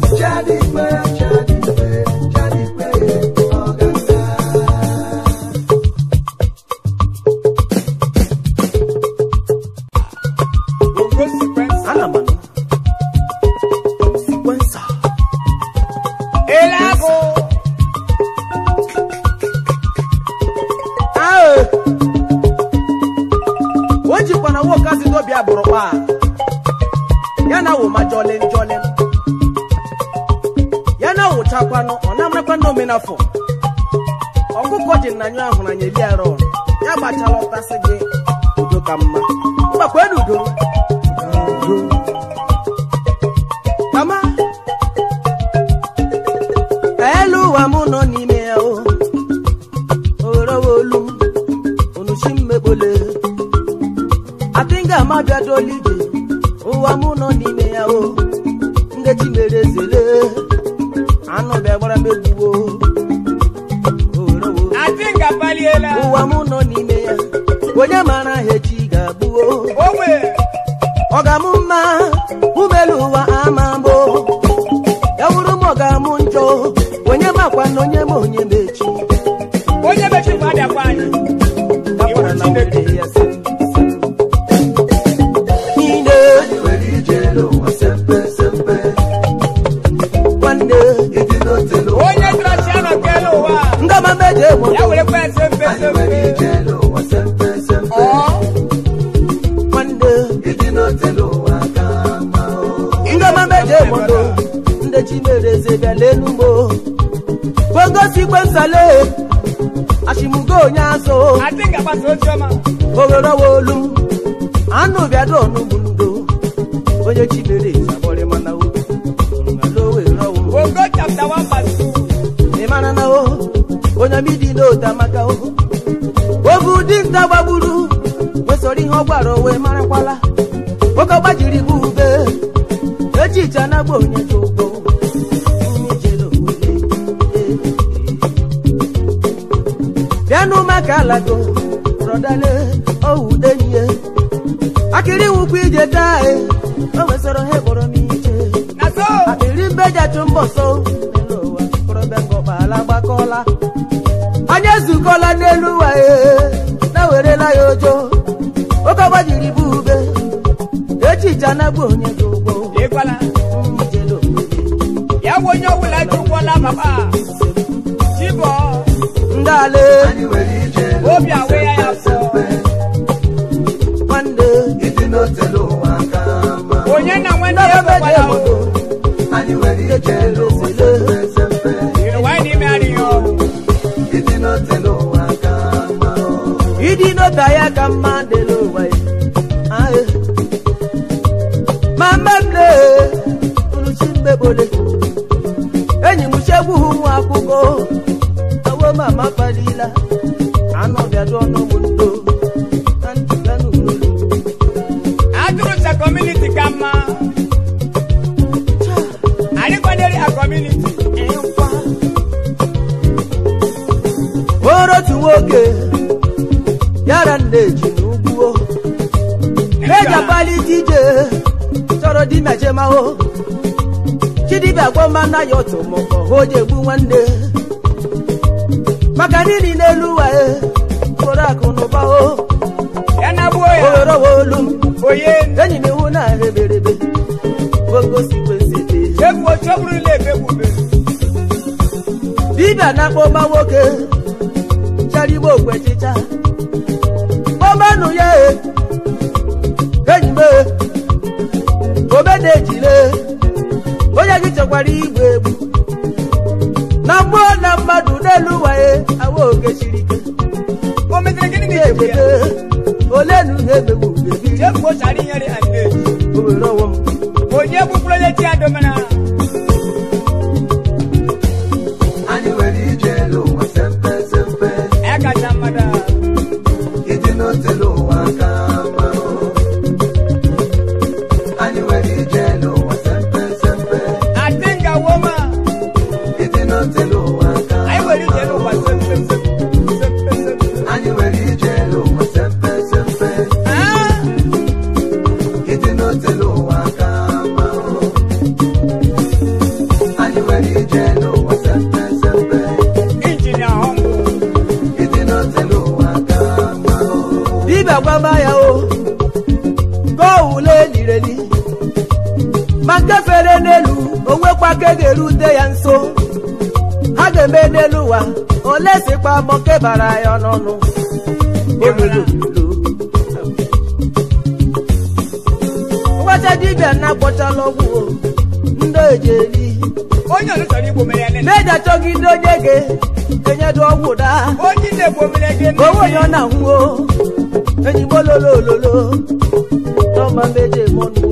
Ana m anụ. Sikwensa. Elago. Ae. o jikwana nwoke asị n'obi agbụrụ kpa ya na wụ ma jọlị njọlị ya na wụchakwanụ ọ na-amarakwa na omenafọ ọkụkọ ji na nyụ ahụ na nyeli arọ ya gbachala ọtasị gị udo ka mma mgbakwa udo udo mama elu ụwa mụ nọ n'ime ya o orowo olu m onuchi mmekpole adịnga ma bịadola ije ụwa mụ nọ n'ime ya o ndechi mere ezele anụ bịa gbara m egbuwo orowo Adinga baliela. ụwa mụ nọ n'ime ya onye mara aha echi ga-abụo Owe. ọ ga-amụ mma umelu ụwa ama mbụ ya wuru m ọ ga-amụ njọ onye makwa na onye ma onye ma echi Onye mechi mmadụ akwa anyị. Gakwara na Chineke. were ya sị, niile nwanne Onye trọchi anọ kele ụwa. ngama meje Ya moto were kwa sempe sempe. Ọ. nwanne ngama meje moto ndị chimere eze bịa lelu mo gbogosi gbensale ashimugo onye azụ Adinga gbasa ozi ọma. oghere olu anụ bịado ọnụgbu ndo onye chimere eze agbọrị mana o alowerọwo Ogo chapter one verse two. ị mara na o onye midi n'ote amaka o obu dinta gbagburu wesoro ihe ọ gwara o wee marakwala oke ọgbajiri bụ ube echiche anagba onye ji ụgbọ ijele owele bịanụ maka alago rọdale owudenye akịrị nwukwu ije taa e o wesoro ha kpọrọ m ije Na so. akpịrị mbejatụ mbọsọ n'elu ụwa kọrọbịa ngọkpala gbakọla anyị ezukọla n'elu ụwa ee na-werela ya ojo oke ọgbajiri bụ ube echiche anagbu onye dị ụgbọ Ịkwala. ijele obodo Ya bụ onye ọbụla ji ụgwọla papa. Chibọ. ndị ala Obi awe ya ya fọ. nwanne Onye na nwanne ndị ya meje gbakwala o. obodo echele esele Ịrịwa anyị n'ime adịghị ọrụ. ịdị n'obe ya ka mma dịla ụwa ya Aye. ma mmemme uruchi mmegbole enyi m chegbu nwa akwụkwọ awo mama kpalila anụ bịado ọnụmụ ndo na ntụga n'uru Atụrụ sa community ka mma. Anyị kwadere ya community. ịkwa oro otu nwoke yara nna eji n'ugwuo eji akpalite ije chọrọ di mejemahụ chidibịa gwọmana ya otu mụkọ ha oji egbu nwanne maka nini n'elu ụwa e mkpụrụ akụ na ụba o Ya na gbuo ya. oghorowa olu m Oye. enyi m ihu na eberebe bogosikwensi Chefuo cheburula ebegbube. dibịa na-akpọ ọma nwoke chara igbe okwe chịcha kpọmanụ olenu ya e enyi m e omenejile onye gị chekwara igwe egbu na mmụọ na mmadụ n'elu ụwa ya awa oge siri ike o metere gịnị ndị na echekwa echete ya olenu na-emegbu bebi chefuo chara inyere ande o were ọnwụ m onye gbupụrụ onye chi adomana anyị nwere ije n'ụwa sempe sempe ya kacha mmadụ ịdị n'otelu ụwa ka mma o. anyị nwere ije n'ụwa sempe sempe adịnga woma ịdị n'otelu ụwa ka anyị nwere ije n'ụwa sempe sempe sempe sempe anyị nwere ije n'ụwa sempe sempe Ah, ịdị n'otelu ụwa ka mma o. anyị nwere ije n'ụwa sempe sempe injinia ọhụrụ ịdị n'otelu ụwa ka mma o. dibịa gwaba ya o gowule lireli ma nke fere n'elu onwekwa ka e ga-erute ya nso ha ga-eme n'elu ụwa ole sikwa mọ nke bara ya n'ọnụ ololo ngwacha dibịa na-akpọchala ọgwụ o ndị eji eri onye ọzọ chọrọ igbo mere ya nene na-eji achọgide onye ga-enyedu ọgwụ daa onye na-egbo mere gị ka onwe onye ọ na-ahụ o enyigbo lolo ololo n'ọma meje mọnụ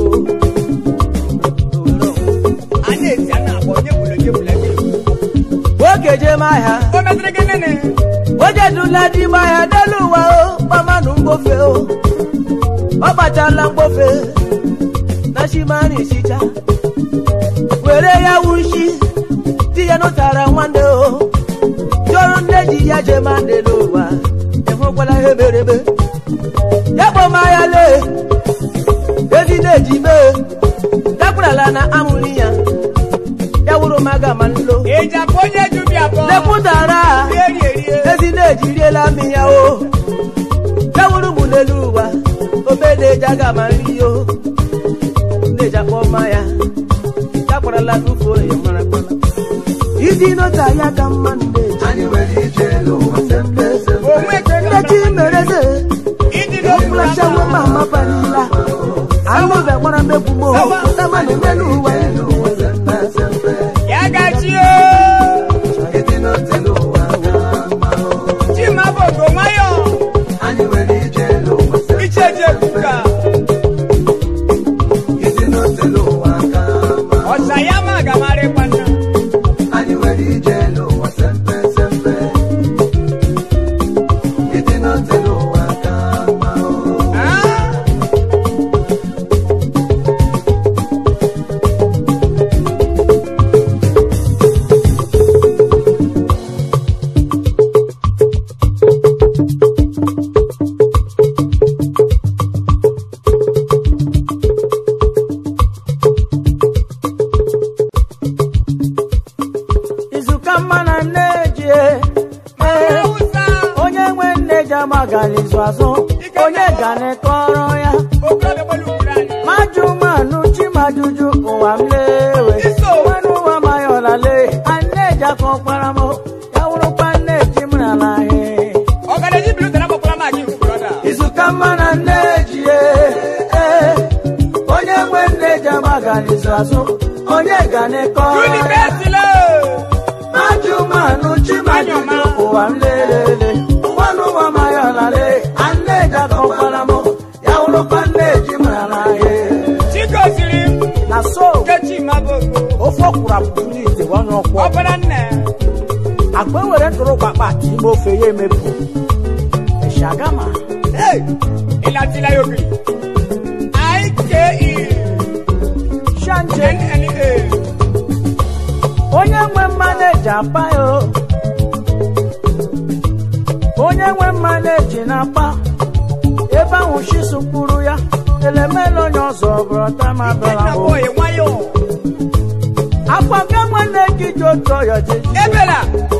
a na-eti a na-agba onye gburu onye gburu gị o oge je m ahịa o metere gị nene oje dula di m ahịa n'elu ụwa o gbamanụ mgbofe o ọ gbachala mgbofe na shimani sicha were ya wushi di ya nụtara nwanne o jụrụ nne ji ya je ma n'elu ụwa enwekwala ihe merebe ya bụ m ahịa lee ezi na-eji mee dakwurala na amụrụ ya ya wụrụ m aga ma nlo eji abụ onye ju bi abụọ lepụtara rie rie rie ezi na-eji riela m ya o ya wụrụ m n'elu ụwa obe na-eji aga ma nri o na-eji akpọ mma ya ya kparala tufuo ya mara kpala iji nọta ya ka mma na-eji anyị nwere ije n'ụwa sempe sempe onwe ka ị ndechi mereze ịdị n'okpuru flashawo ma mapanila anụ bịa gbara mmegbu m o tamanụ n'elu ụwa ije n'ụwa sempe sempe ya gachi o ịdị n'otelu ụwa ka mma o. chima bụ ogo nwayọ anyị nwere ije n'ụwa sempe iche je kuka ịdị n'otelu ụwa ka mma o. ọsa ya ma agamara kwana anyị nwere ije n'ụwa sempe sempe ịdị n'otelu ụwa ka mma o. Ah, izuka mma na nneji Hausa, onye nwe nne ji amaghara izu azụ onye ga na-ekọrọ ya okorobịa gbara ugboro anyị. majụ manụ chimajuju ụwa m lewe Iso. nwanne ụwa mayọla lee anneji aka ọkpara m ya wụrụkwa nneji m na n'ahịa ọgadaji bilu tara gbakwara m aga ikwu brọda izuka mma na nneji ee onye nwe nne ji amaghara izu azụ onye ga na-ekọrọ ya unibesile Majụ manụ chimajuju ụwa m lelele nwanne ụwa mayọla lee anneji aka ọkpara m ya wụrụkwa nneji m na n'ahịa chigoziri na so nkechi mabogo ofe ọkwụrụ apụtụ n'ite onye ọkwọ ọbara nne agba ewere ntụrụ kpakpa ati ime ofe ya emepụ shagama Hey, ịlatila ya ogiri ike shanje nna onye nwe mmaneji apa ya o. onye nwe mmaneji na-apa ebe ahụ shisu kpuru ya elemele onye ọzọ bụrụ tamabara nna boy nwayọ akwa nke nwanne gị ji otu ọyọ jeji ebela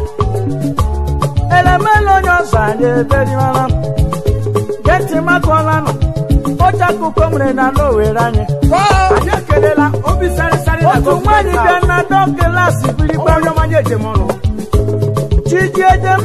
elemele onye ọzọ anyị eberiwala geti makọla nọ oche akụkọ mere na n'owere anyị kọọ anyị ekelela obi sarịsarị otu nwaanyị bịa na dọ klasị birigba chiji ejemadụ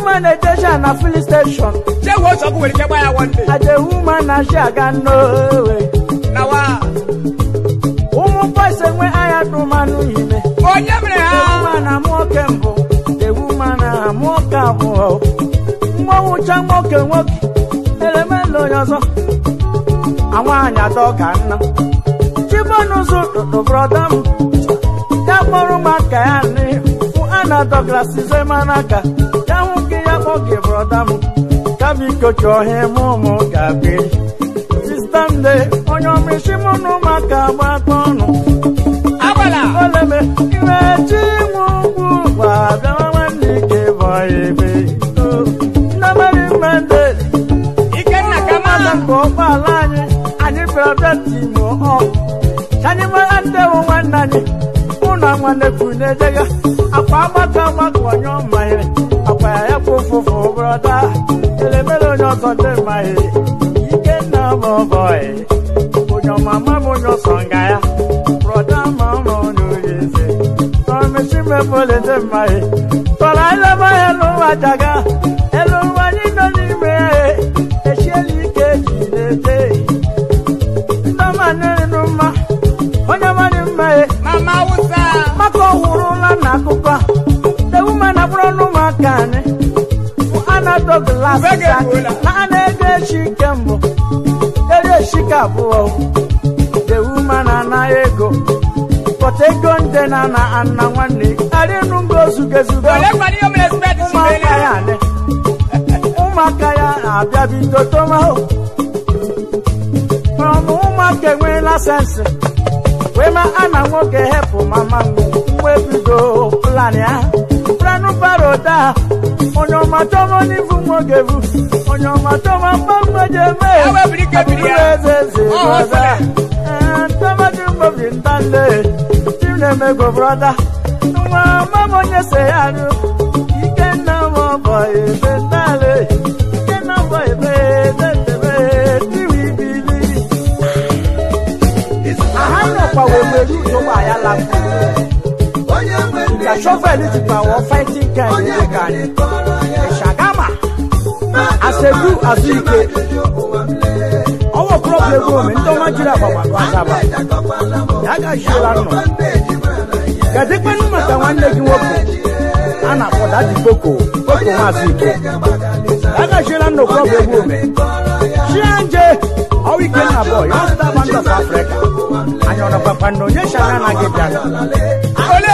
woman ejection na filling station. ṣé wo sọ kó wèrè kẹ́ báyà wọ́n dé. As a woman na she aga nnowe. na wa. Ụmụ boys enwe anya dụmanụ ime. onye mere The ha. woman na nwoke mbụ. The woman na nwoke abụọ. Mgbanwụcha nwoke nwoke. Elemele onye ọzọ. Anwaanyị atọ ka nna. Chibonụzụ tụtụ brọda m. Ya kpọrọ maka ya n'ifu ana Douglas Zemanaka. Ya hụ gị ya kpọ gị brọda m. Ya biko chọọ ihe mụ ụmụ ga-abịa. Sista m de onye ọmịshi mụ na ụmụaka gbakọ ọnụ. agbala. oleme iwe chi nwe ugwu gwa bịawa nwanne ike bụ ebe nnamari mmende ikenna kama. mmadụ nke ụgbọala anyị anyị bịara bịa timo ọ anyị mara ndewo nwanne anyị ụlọ nwanne kwunedega akwa agbaka agbaka onye ọmahịrị akwa ya ya bụ ụfụfụ brọda elemere onye ọzọ ndị mmahịrị ikenna bụ bọị onye ọmama m onye ọsọ nga ya brọda ma ọma onye onye eze tọmesi mebụl ndị mmahịrị tọrọ ileba ya n'ụwa jaga elu ụwa anyị nọ n'ime ya echiela ike ji na-ete ndọma nịrịnụ mma onye mmadụ mma ya mama awusa. maka ọhụrụla n'akụkọ a ewuma na bụrụ n'ụmụaka anyị anadọ glasị Bege egbula. na a na-ego echi ike mbụ ego echi ka abụọ ewuma na anaghị ego pọta ego nde na na ana nwanne arịnụ ngo zugezuga ole kwani yo mere spet ụmụaka ya adị ụmụaka ya abịa bido tomahụ ọmụ ụmụaka enweela sensị wee ma a na nwoke hepụ mama nwe bido plan ya planụ paroda onye ọmatọmọ n'ifu nwoke bụ onye ọmatọmọ mgbamgbeje mee Ewe biri ike biri ya. eze eze Ọ brọda hụsịrị. ntọmadị mgbobi ntanle tim na-emego brọda nwa mama onye se ya nụ ikenna m ọbọ ebe ntale ikenna mbọ ebe edetebe tiwi bili aha nọkwa wemere ụzọgba ya lapụ ka shọvel jikwa wọ fighting kind ebe ka anyị shagama asebu azụike ọwọ klọb ego ome ndị ọma jiri agbagbado asaba ya gachiela nnọ gadịkwanụ maka nwanne gị nwoke a na-akpọ dadi boko boko mazụike ya gachiela nnọ klọb ego ome chianje ọwụ ikenna bọy ya zụta band of africa anyị ọnọkwakwa na onye shana anaghị bịara ole.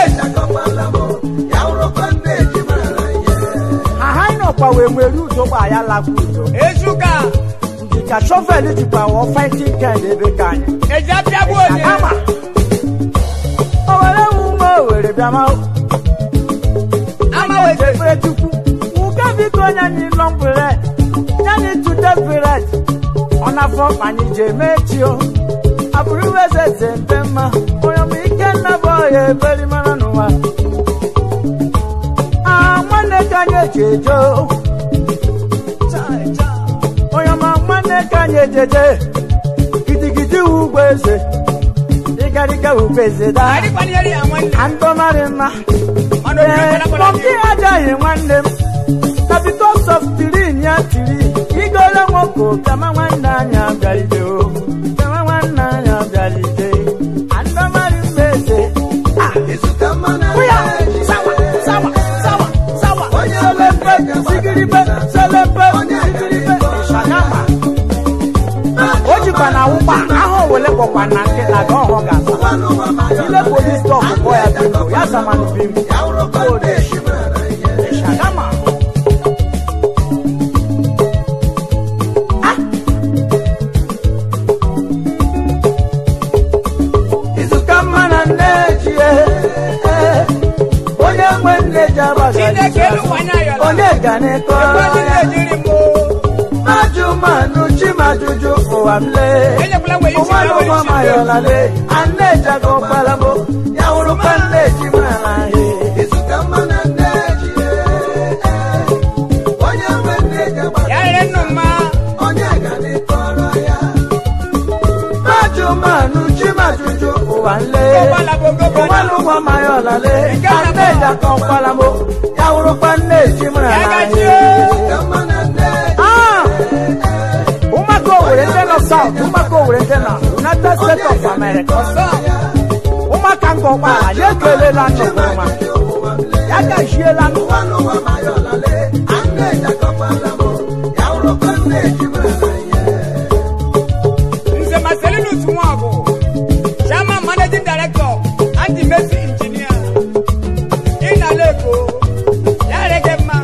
aha anyị nọkwa wee nwere udo gba ya lakwa udo ezuka. ndị ka shọvel jikwa wọ fighting kind ebe ka anyị eji apịa bụ onye. Agama. o were wu ume o were bịa ma ama anyị wete. ekpere chukwu uke biko onye anyị lọ mkpere ya anyị tute piret ọ na-afọ mkpa anyị ji eme chi o abụrụ iwe eze eze mpe mma onye ọma ike nna bụ ọya eberi mara n'ụwa Ah, nwanne ka anyị eji eje o. onye ọma nwanne ka anyị ejeje gidigidi wu ugbo eze ịgarịga ugbo eze daa Ari kwani yari ya nwanne. andọmarị mma Ọnụ mmiri Ee, kwala kwala monkey ajaghị nwanne m na because of tirin ya tiri igole nwoke bịama nwanne anyị abịaride o bịama nwanne anyị abịaride andọmarị mma eze Ah, Oya, sawa, sawa, sawa, sawa. Selepe, sigiribe, selepe, sigiribe, shagama. O jikwa na ụkpa ahụ wele kpọkwa na nkịta ga ọhụ ga-asa ile polis stọp kpọ ya bimbo ya zamanụ bimbo shagama izuka mma na nne ji onye nwe nne ji Chineke elu abaghị kwanye ayọla. onye ga na-ekọrọ Ekwe ndị ya na-ejiri mụ. ajụmanụ chimajuju ụwa m lee Enyekwala nwe isi ụwa na n'ụwa were isi. mayọla lee anejago kpalamo ya wụrụkwa nne ji mara he Ya rere nnu mma. ajụmanụ chimajuju ụwa m lee Ụgbọala bụ ogogo ụwa n'ụwa mayọla lee anejago kpalamo ya wụrụkwa nne ji mara Ya he gachie. mere ụmụaka nke ụgbọala ya ekelela nnukwu ọma ya gajiela nnukwu Nze Marcelinus Nwagu, Chairman Managing Director, Anti-Messi Engineer, Inaleko, Yarege Mma.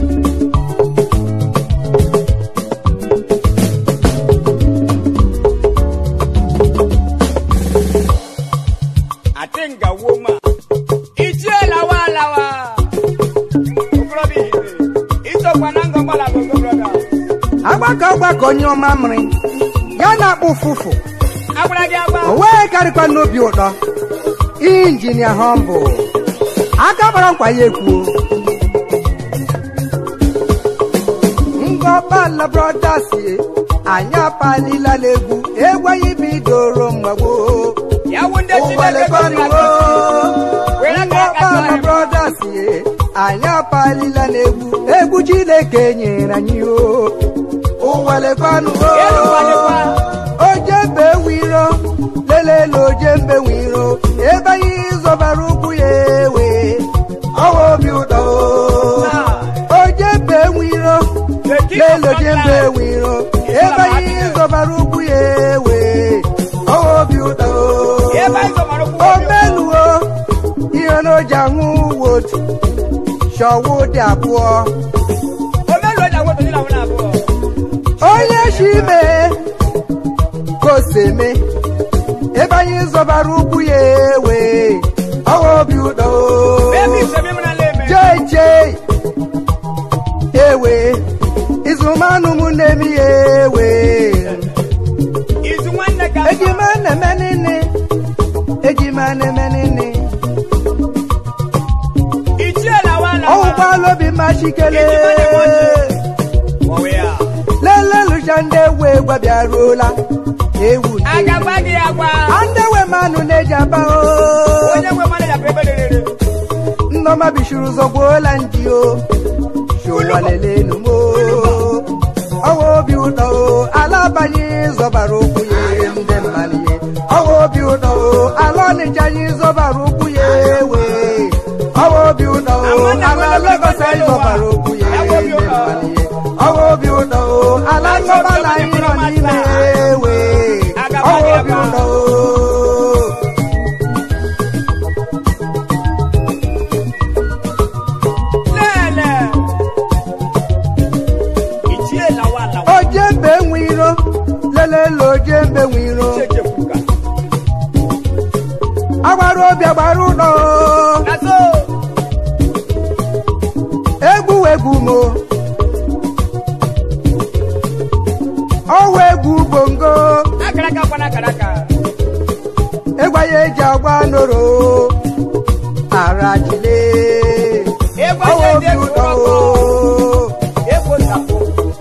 Atinga Woma, Ichie Lawa Lawa, Okorobi Hire, Itokwa Nango Mbala Bongo Brothers. agbakọ ọgbakọ onye ọma mịrị ya na-akpụ ụfụfụ Agbara gị agba. o wee karịkwa n'obi ụtọ injinia họmbụ aka gbara nkwa ya ekwuo ngọbala brothers ye, anyị apalila n'egwu egwu anyị bidoro mgbagbo Ya wunde Chineke gọziri agọzi. Were aka ya katuo ngọbala anyị. brothers ye, anyị apalila n'egwu egwu chineke nyere anyị o ụwalekwanụ Elu ụwalekwa. ojembe wiro lelele ojembe wiro ebe anyị zọbara ụkwụ ya ewe ọwa obi ụtọ ojembe wiro The king of lele ojembe Scotland. wiro ebe anyị zọbara ụkwụ ya ewe ọwa obi ụtọ Ebe anyị zọbara ụkwụ ya ewe. omeluo ihe n'oji ahụ wotu shọwụ dị abụọ Omelu ọjà wo tòjú làwọn náà bọ̀. onye shi mee ka o si eme ebe anyị zọbara ụkwụ ya ewe ọwa obi ụtọ Bẹ́ẹ̀ni ìṣẹ̀mí múná lé mi. jeje ewe izumanụ m na-emi ya ewe Ìsú wọn nẹ ká. ejima na-eme nini ejima na-eme nini Ìjí ẹ̀ làwọn àlà. ọwụkwala obi machikele Ejima na-eme ọjị. Ọ̀wé à. lelelucha ndị ewe gwabiaruola ewu ndị Agagba gị agwa. andewe manụ na-eji aba o Onye nwe manager bụ ebe rere. nnọma bishuru zọgbuola ndị o showalelenum o ọwa obi ụtọ o ala abanye zọbara ụkwụ ya ndị mmadụ ya ọwa obi ụtọ o ala ọnịcha anyị zọbara ụkwụ ya ewe ọwa obi ụtọ o Amanda ala nwere Lagos anyị ụwa. zọbara ụkwụ ya Ya bụ ndị obi ụtọ. mmadụ ya ọwa obi ụtọ o ala nsọbala anyị nọ n'ime ewe ọwa obi ụtọ o Lẹ́ẹ̀lẹ̀. Ìjí ẹ̀ làwọn àlà. ojembe nwe iro lelele ojembe nwe iro Ṣèjì fúga. agbara obi agbara ụlọ Nàzó. egwu egwu mo ọwa egwu bongo Akaraka kwana akaraka. egwa ya eji agba noro arajile Egwu ọwa ẹ̀jẹ̀ obi ẹ̀jẹ̀ ụlọ kúrọ̀kọ̀. Egwu ìsàpò.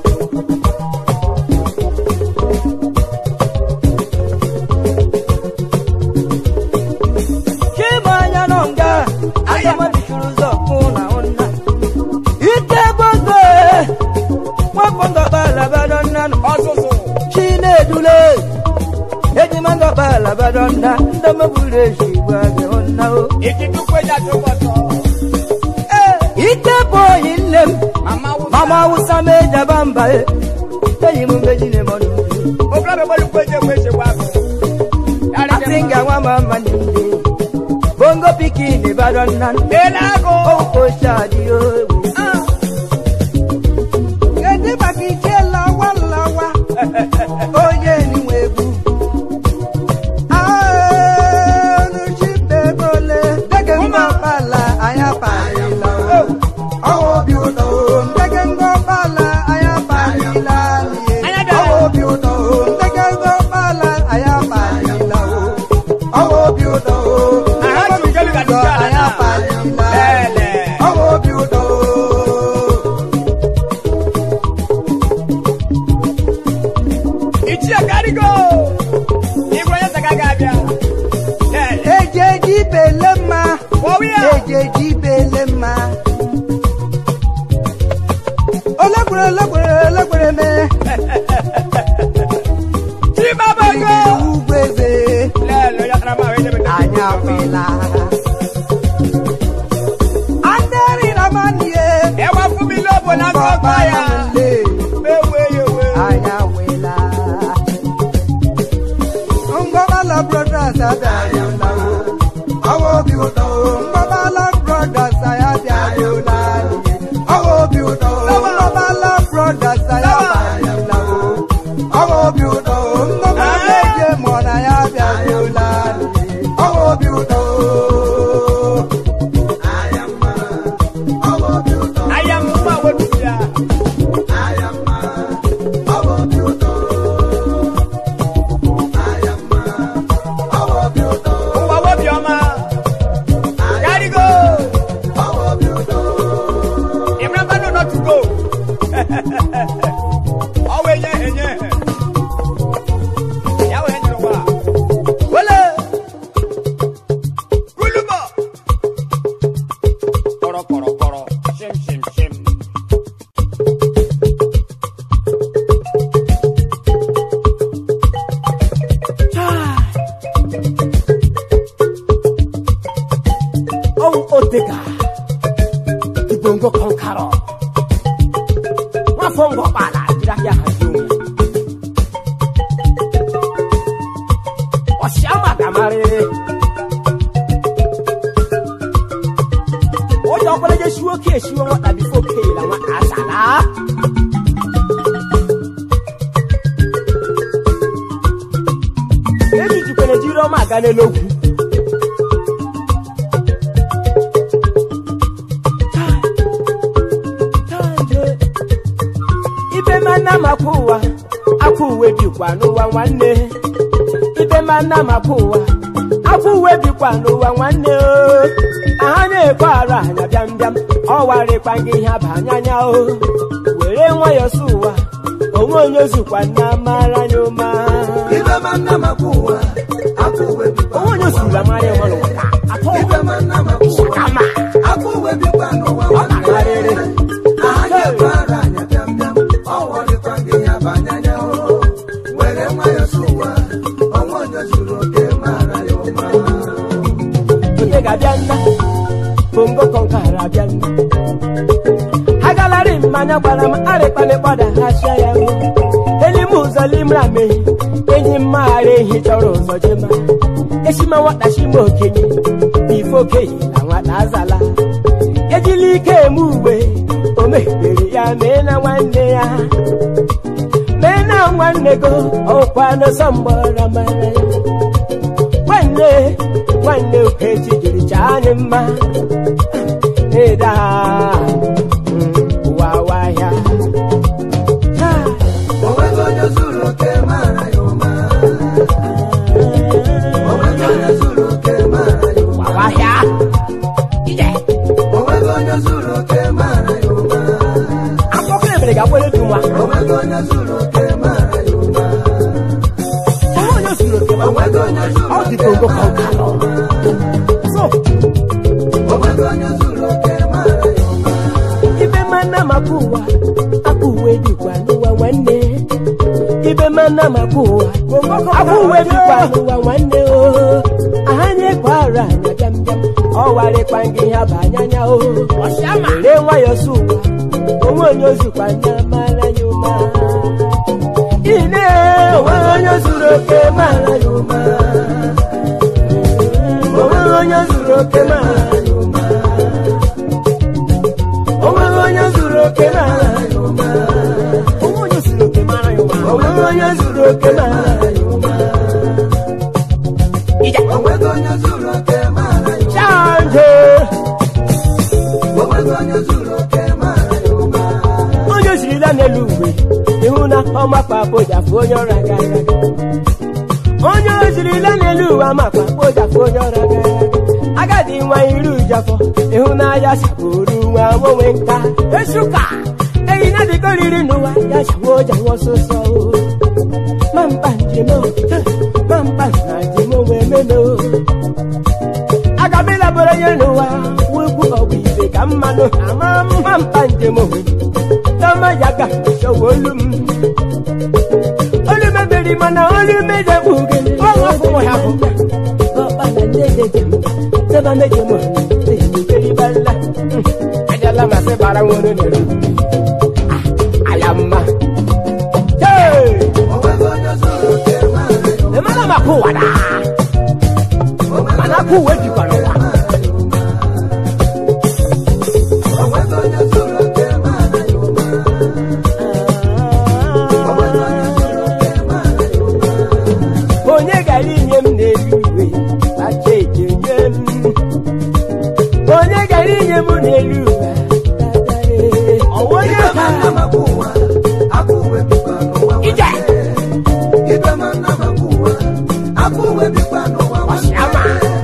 chimanya nọ nga agamabishuru ụzọ kwụ na ụna ike bongo nwakpọngọbalabado nnanụ Ọ̀sụ̀sụ̀. chinedule ejimangọbalabado nna ndọmọburu ezigbo agị ụna o Ìkìdúkú ẹja tó bọ̀ sọ. ike bụ oyi nne m Màmá wúsà. mama awụsa mejaba mba e enyi m meji na mọdụ Òkúra bẹ̀ bọ́lú péjẹ pé ṣe wá bọ̀. asị nga nwa ma mma nye ndị bongo pikin bado nna Delago. okoshadi owu Gede maka ike lawa lawa onye niwe egwu anuchibebole dege ngọbala anya palila ọwa obi ụtọ ndege ngọbala anya palila Anya bịara. ọwa obi ụtọ ndege ngọbala anya palila ọwa obi ụtọ Aha, chukelu ga dịcha ala anya na. palila Lele. ọwa obi wela anderi na manie ẹ wá fún mi lóbo lágbọ́gbọ́ ya le méwé yòwé. anya wela ngobala brothers abịarịla Ọwọ́ obi ụtọ o. ngobala brothers abịarịla Ọwọ́ obi ụtọ o. ngobala brothers abịarịla Ọwọ́ obi ụtọ o. ngobala eje mọ na ya abịarịla Ọwọ́ obi ụtọ o. Ayamma. Ọwọ́ obi ụtọ. aya mú àwọn olùdíyà. Ayamma. Ọwọ́ obi ụtọ. Ayamma. Ọwọ́ obi ụtọ. Ngwa wobi ọma. Carry go. Ọwọ́ obi ụtọ. Remember no not to go. Ọwọ́ enye enye. Yàwó enye ló wà. Wọlé. Kúlùbọ̀. Kọ̀rọ̀ kọ̀rọ̀ kọ̀rọ̀. Ṣim ṣim ṣim. ọwụ otega ibongo kọnkarọ nwafọ ngọkpala jiri ahịa hazi onwe ọsịama gamarịrị onye ọbụla je shiwo ke eshiwo nwata bifo keela nwata asala eji jikwere jiri ọma aga n'elogwu ibe mana maka ụwa akwa uwe bikwa n'ụwa nwanne ibe mana maka ụwa akwa uwe bikwa n'ụwa nwanne o aha na-ekwe arụ anya bịam bịam ọwarịkwa gị ihe abanyanya o were nwayọọ sụ ụwa onwe onye zukwa nna mara ya ụma Ibe ma nna makwa ụwa. Akwa uwe bikwa onwe onye zuru amara ya ọrụ ka atọ Ibe ma nna makwa ụwa. kama Akwa uwe bikwa n'ụwa ọ karịrị Aha na-ekwe ara anya bịam bịam. Ọ wọrịkwa gị ya bụ anyanya o. Were nwayọọ sụ ụwa. Ọnwa onye zuru oke mara ya ụma. onye ga-abịa nna bongo kọnkara abịa nna agalarị mmanya gbara m arịkpanịkpọda hachia ya o elime ụzọ limra mehi enyi mmaghara ehi chọrọ ụzọ jema eshima nwata shima okenye ife okenye na nwata azala ejila ike eme ugbe o mehibere ya mee na nwanne ya mee na nwanne go ọkwa n'ọsọ mgbọrọ mara ya nwanne nwanne okechi jiri chaa anyị mma ịda ụwa wahịa O nweghị onye zuru oke mara ya ụma. O nweghị onye zuru oke mara ya ụma. ụwa wahịa ije O nweghị onye zuru oke mara ya ụma. akpọkọ ebere ga-akwere dị nwa O nweghị onye zuru oke mara ya ụma. onwe onye zuru oke ma O nweghị onye zuru ọ dị ka ogo ka ụka nọ so O nweghị onye zuru oke mara ya ụma. ibe mana maka ụwa akpa uwe dịkwa n'ụwa nwanne ibe mana maka ụwa akpa uwe dịkwa n'ụwa nwanne o aha na-ekwe arụ anya bịam bịam ọwarịkwa gị ha bụ anyanya o were nwayọ sụ ụwa onwe onye ozukwa nya mara ya ụma ine onwe onye zuru oke mara ya ụma onwe onye zuru oke mara ya ụma onweghị onye zuru oke mara ya ụma onwe onye zuru oke mara ya ụma onweghị onye zuru oke mara ya ụma ije O nweghị onye zuru oke mara ya ụma. chanje O nweghị onye zuru oke mara ya ụma. onye jirila n'elu uwe ịhụ na ọmakpa kpojafụ onye ọra gara aga onye ojirila n'elu uwe amakpa kpojafụ onye ọra gara aga agadi nwa iru ụjafọ ịhụnanya saburu nwa nwenwe nka esuka eyi na dịka oriri n'ụwa ya chawa ụja nwa ọsọsọ o mampa njem o mampa na njem onwe ememe o aga m ịlabara onye n'ụwa wugwu ọgwụ ibe ka mmanụ ama mma mpa njem o tama ya ga chọwa olu m olu mebiri mana olu mejegbu gị ọnwa fụwa ya bụ ọkpala nne dị mba ba meje mo keri balla ajala ma se bara wono ne ru ayamma hey e mana ma ku wada mana ku we di kwano wa onye gara inye m n'elu uwe acha eje nye m onye gara inye m n'elu uwe ọwa onye ka ije ọsịama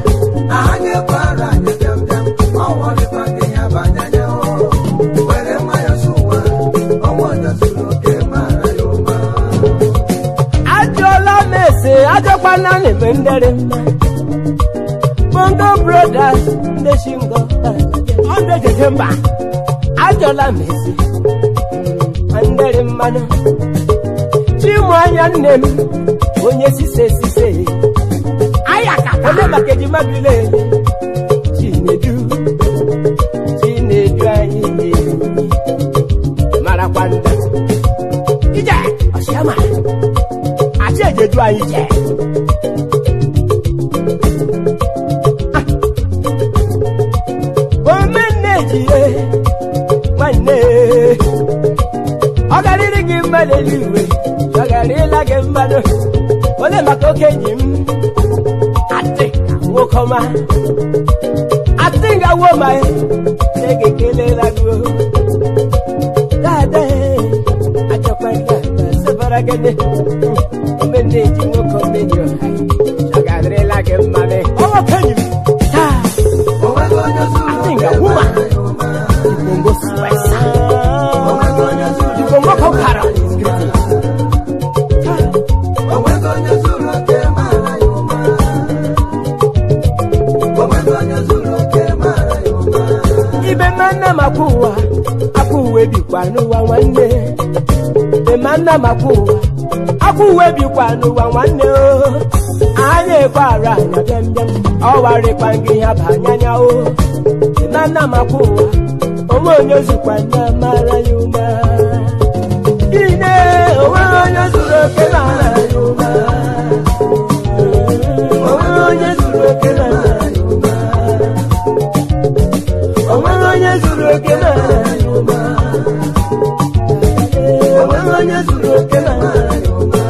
ajụọla m ese ajọkwana na-eme ndere mma bongo brothers ndị shingo ọdụ ejeje mba ajụọla m ese mm, ndere mmanụ chimụ anya nne m onye sise sise ayakata onye maka ejima bile chinedu chinedu anyị na-enyi marakwa nda ije ọsịama àti èjèjú ayé jẹ. omeneji ye nwanne ọgarịrị gị mmadụ eluigwe ọgarịla gị mmadụ onye maka oke enyi m atị ka nwoke ọma atị nga wo ma na-ege kelela gị o. dada achọkwa gị agba sebara gịnị omeneji nwoke omeni ọha ọgarịla gị mmadụ ọnwa kenyi m taa atị nga wuma ibongo swesa ibongo kọkara ibe manna makwa ụwa akwa uwe bikwa n'ụwa nwanne ibe manna makwa ụwa akwa uwe bikwa n'ụwa nwanne o anya ekwe ara anya bịam bịam ọwarịkwa gị ya bụ anyanya o ibe manna makwa ụwa onwe onye zukwa nna mara ya ụma ine onwe onye zuru oke mara ya ụma onwe onye zuru oke mara ya ụma onweghị onye zuru oke n'ala ya ụma onweghị onye zuru oke n'ala ya ụma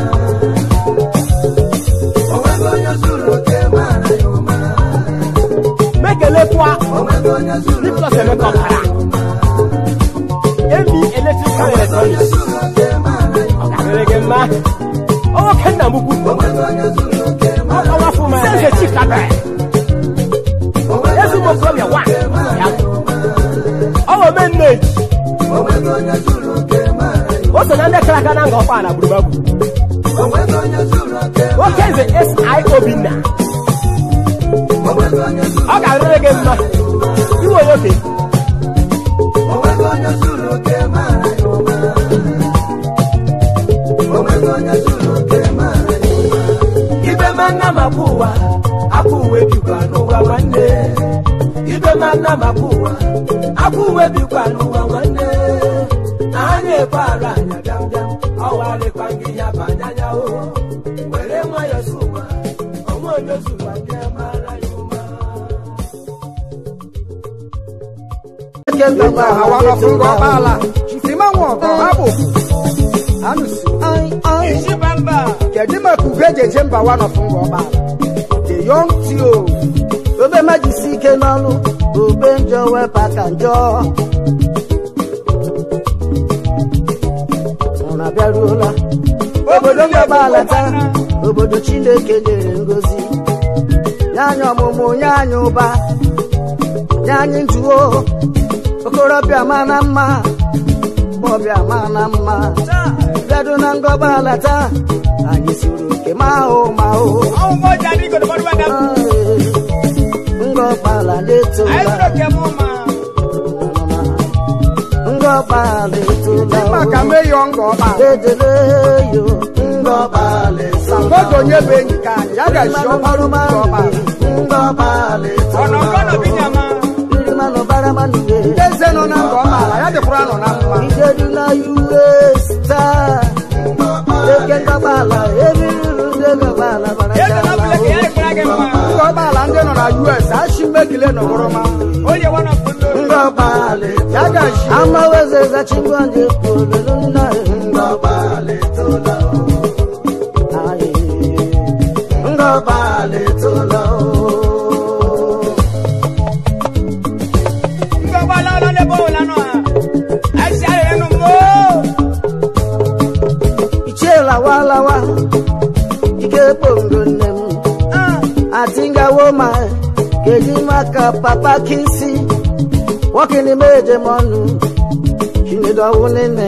mekelekwa Nicholas Emeka ọkara emi electrical electronics ọ ga-adịrị gị mma ọnwoke nna m ukwu ọkọwafụ m sense chikabe ezigbo okorobịa wa ya ọwụ meneji o so na ndị kara aka na nga ọkwa na gburugburu nwoke nze si obinna ọ ga-arịrị gị mma iwe onye oke ibe manna makwa ụwa akwa uwe bikwa n'ụwa nwanne ibe manna makwa ụwa akwa uwe bikwa n'ụwa nwanne anya ekwe ara anya bịam bịam ọwarịkwa gị ya bụ anyanya o were nwayọ so ụwa onwe onye zụwa ndị mara ya ụma Kenda hawa no fungo bala. Sima wo ko habu. Anu si. Ai, ai. isi bamba Kedima ku veje jemba wa no fungo bala. The young tio. obe majisi ike n'ọnụ obe njọ wepụ aka njọ ụra bịaruola obodo mgbaba alata obodo chineke nyere ngozi nye anyị ọmụmụ nye anyị ụba nye anyị njuo okorobịa ma na mma ọbịa ma na mma bịado na ngọba alata anyị siri oke ma ahụ ma ahụ ọwụ moja ni godo bodu banda ngọkpala ayi na-etola soro ke mu ma ngọkpala etola Kima ka me young go bala. dedele yo ngọkpala Sa n'oge onye bụ enyi ka anyị ya gaji ọkpara ụmụ nke ọbara ọ̀nà ọ̀gọ́nà bí nyàmá. ndị eze nọ na nke ọmaala ya dịkwara nọ na mma Ijedula US taa eke ngọbala ebiruru ndị ngọbala bara Yéé sọ̀rọ̀ chala bílẹ̀ kì í yára ìkúra kẹ́ mọ́. nke ọmaala ndị nọ na us ashi mmekile nọgoroma Ó yẹ wọ́n náà fún lórí. ngọbala ya gaji amaweze zachingwanje polelu nna ngọbala ayi ngọbala etola Ngọ̀gbọ́ aláwọ̀ lé bó wò lánàá. Ẹ ṣe àrẹ̀ rẹ̀ nù mọ́. ichela walawa ike kpongo nne m atingawo ma keji maka papa kisi wọkini meje mọnu chinedowu nene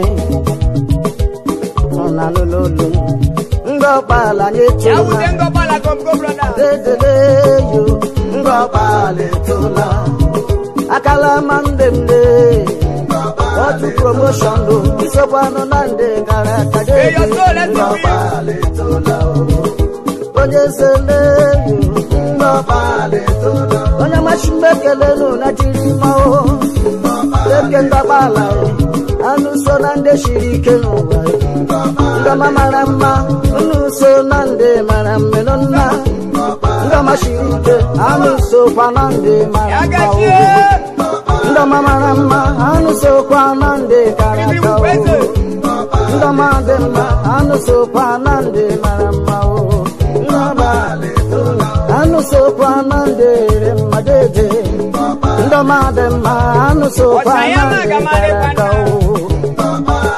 ọna lololu ngọkpala nye Yà wù dé tona ngọ̀gbọ́ la gọ̀mgọ̀ broda. dedele yo ngọkpala etola akala mandemde otu promotion do isokwanụ na nde gara aga May your soul let it be. onye sele onye machimbe kelenu na jiri mao eke ndọgbala anụ so na ndị shiri ike n'ụwa ndọma mara mma unu so na ndị mara mmenu nna ndọma shiri ike anụ sokwa na ndị mara Yà mma gàjí o. ẹ́. ndọma mara mma anụ sokwa na ndị kara Bíbí aka wù o. pẹ́sẹ̀. ndọma dị mma anụ sokwa na ndị mara mma o ndọma anụ sokwa na ndị re mma dede ndọma dị mma anụ sokwa Ọ̀sán yẹn na máa ndị gà máa lè kara aka padà. o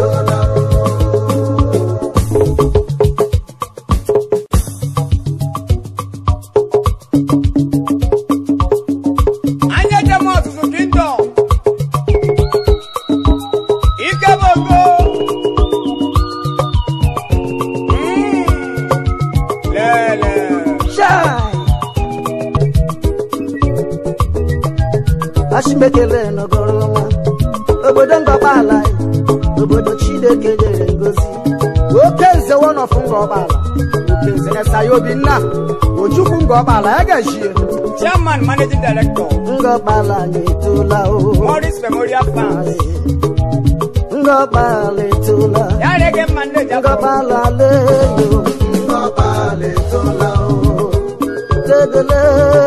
Anya jẹ́ mọ́ ọ̀tútù kingdom. Ike gbogbo. Mm. Lẹ́lẹ̀. Shine. Ashimekele n'ogoroma obodo ngọgbala obodo Chineke nyere ngozi oke nze wọnọfụ nga ọgbala oke nze esaya obinna ojukwu nga ọgbala ya gajie Chairman managing director. ngọgbala nyetola o Morris Memorial Fund. ngọgbala etola Yàrá ẹ̀gẹ́ Mande Jabo. ngọgbala leyo ngọgbala etola o dedele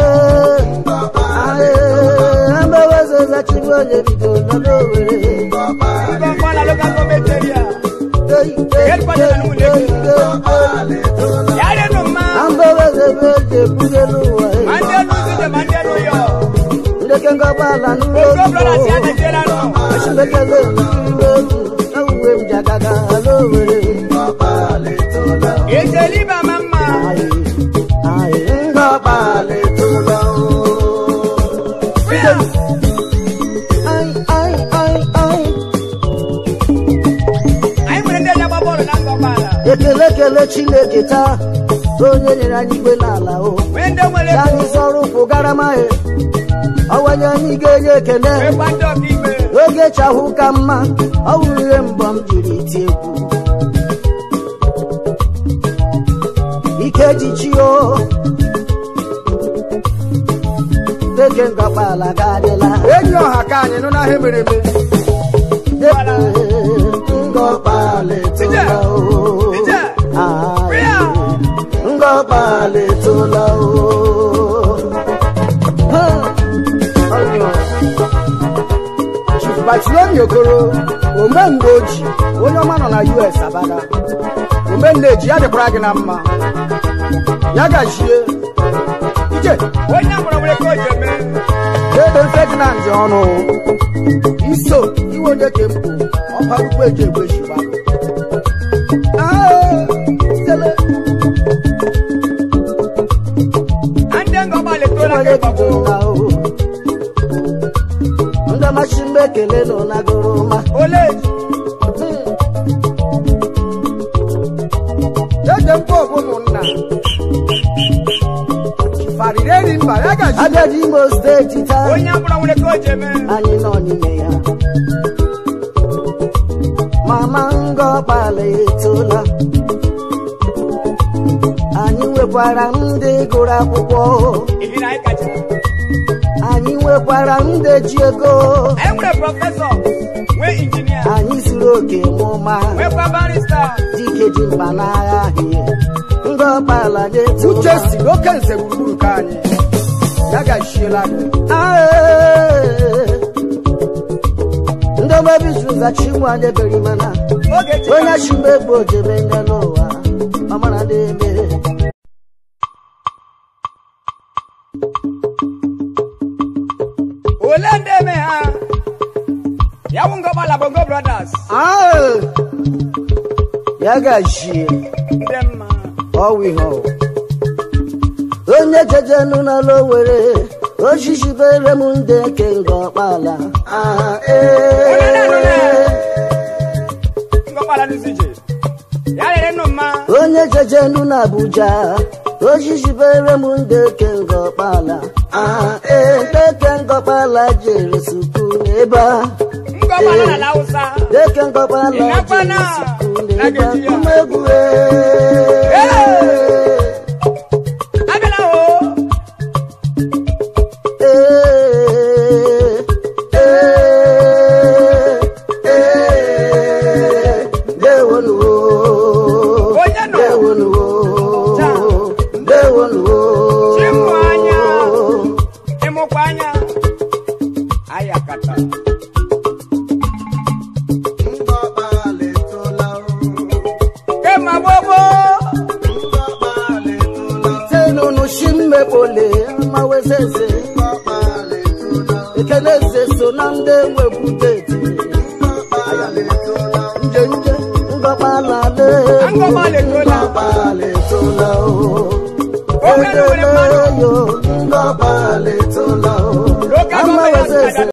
aye ambewezeza chibonye bido n'olowere Ngọ̀ngbọ́n la local government area. Headquarters na Muleke. Yàrá ẹ̀nu ma. ambeweze beje bugelu wa Mande nu sije Mande nu yọ. ndeke ngọgbala Gbogbo brother ti n'ụlọ Adéjẹ́lá nù. Ashimekele n'uwewu ewuwe m jagaga alowere Ètè líbà máa ń ma. aye aye ngọgbala etola o. Fíà. Ai, ai, ai, ai. Anyị nwere ndị eji agba bọọlụ na ngọgbala. ekele ekele chineke taa onye nyere anyị igwe n'ala o Nwee ndị nwere ya anyị ego. zọrọ ụkwụ garamaghị ọwanye anyị ga-enye ekele Nwekwa ndị ọka ikpe. oge chahụ ka mma ọ wụrụ ihe mbọ m jiri ti egwu ike jichi o deke ngọkpala ga-adịla enyi ọha ka anyị nụ n'ahịa mere eme deke ngọkpala etola o Ije. Ai. Fíà. ngọkpala etola o Ha! Ọnyọ. chief batulemi okoro omemgbe oji onye ọma nọ na us abada omenna eji ya dịkwara gị na mma ya gajie ije Onye mụrụ nwere ka o ji eme. ebe ferdinand ọnụ iso iwe onye ka mpụ ọkparukwu eji egbe shigbarụ Na ndị ngọgbala etola ka onye ịgbagbo. bidola o ndị ọmachi mgbe ekele nọ na goroma Ole. ede mkpọ bụ ụmụnna fariri eri mba ya gaji abịaji imo steeti taa Onye mụrụ nwere ka o ji eme. anyị nọ n'ime ya mama ngọkpala etola nwekwara ndị gụrụ akwụkwọ ihi na anyị kacha anyị nwekwara ndị ji ego anyị nwere prọfesọ nwee injinia anyị zuru oke mụma nwekwa barista dike ji mba n'agha ahịa ndị ọkpala na-eto uche si n'oke nze gburugburu ka anyị ya gachiela gị ndị omebizu zachi ụmụ anyị eberi mana oge chi onye chigbe egbo jebe ndị n'ụwa ọmara ndị ebe ole ndị eme ha ya bụ ngọgbala bongo brothers ya gachie ndị mma ọwụ ihe ọwụ onye jejenu n'ala owere ochicibere m ndị ke nga ọkpala Ah, ee. ngọgbala n'ụzọ ije ya lere nnu mma onye jejenu na abuja ochicibere m ndị ke nga ọkpala Ah, ee, ndị ke nga ọkpala jere suku n'ebe a ngọgbala na ala hausa deke ngọkpala Ịnakwana jere suku na n'ebe a Nigeria. mmegwu abịala o Onye nọ? chimụ anya ịmụkwa anya ayakata kema gbogbo tenunu shimmekpole mawezeze ekeneze so na ndị nwebudeti njenje ngọkpalale Ngọkpala etola.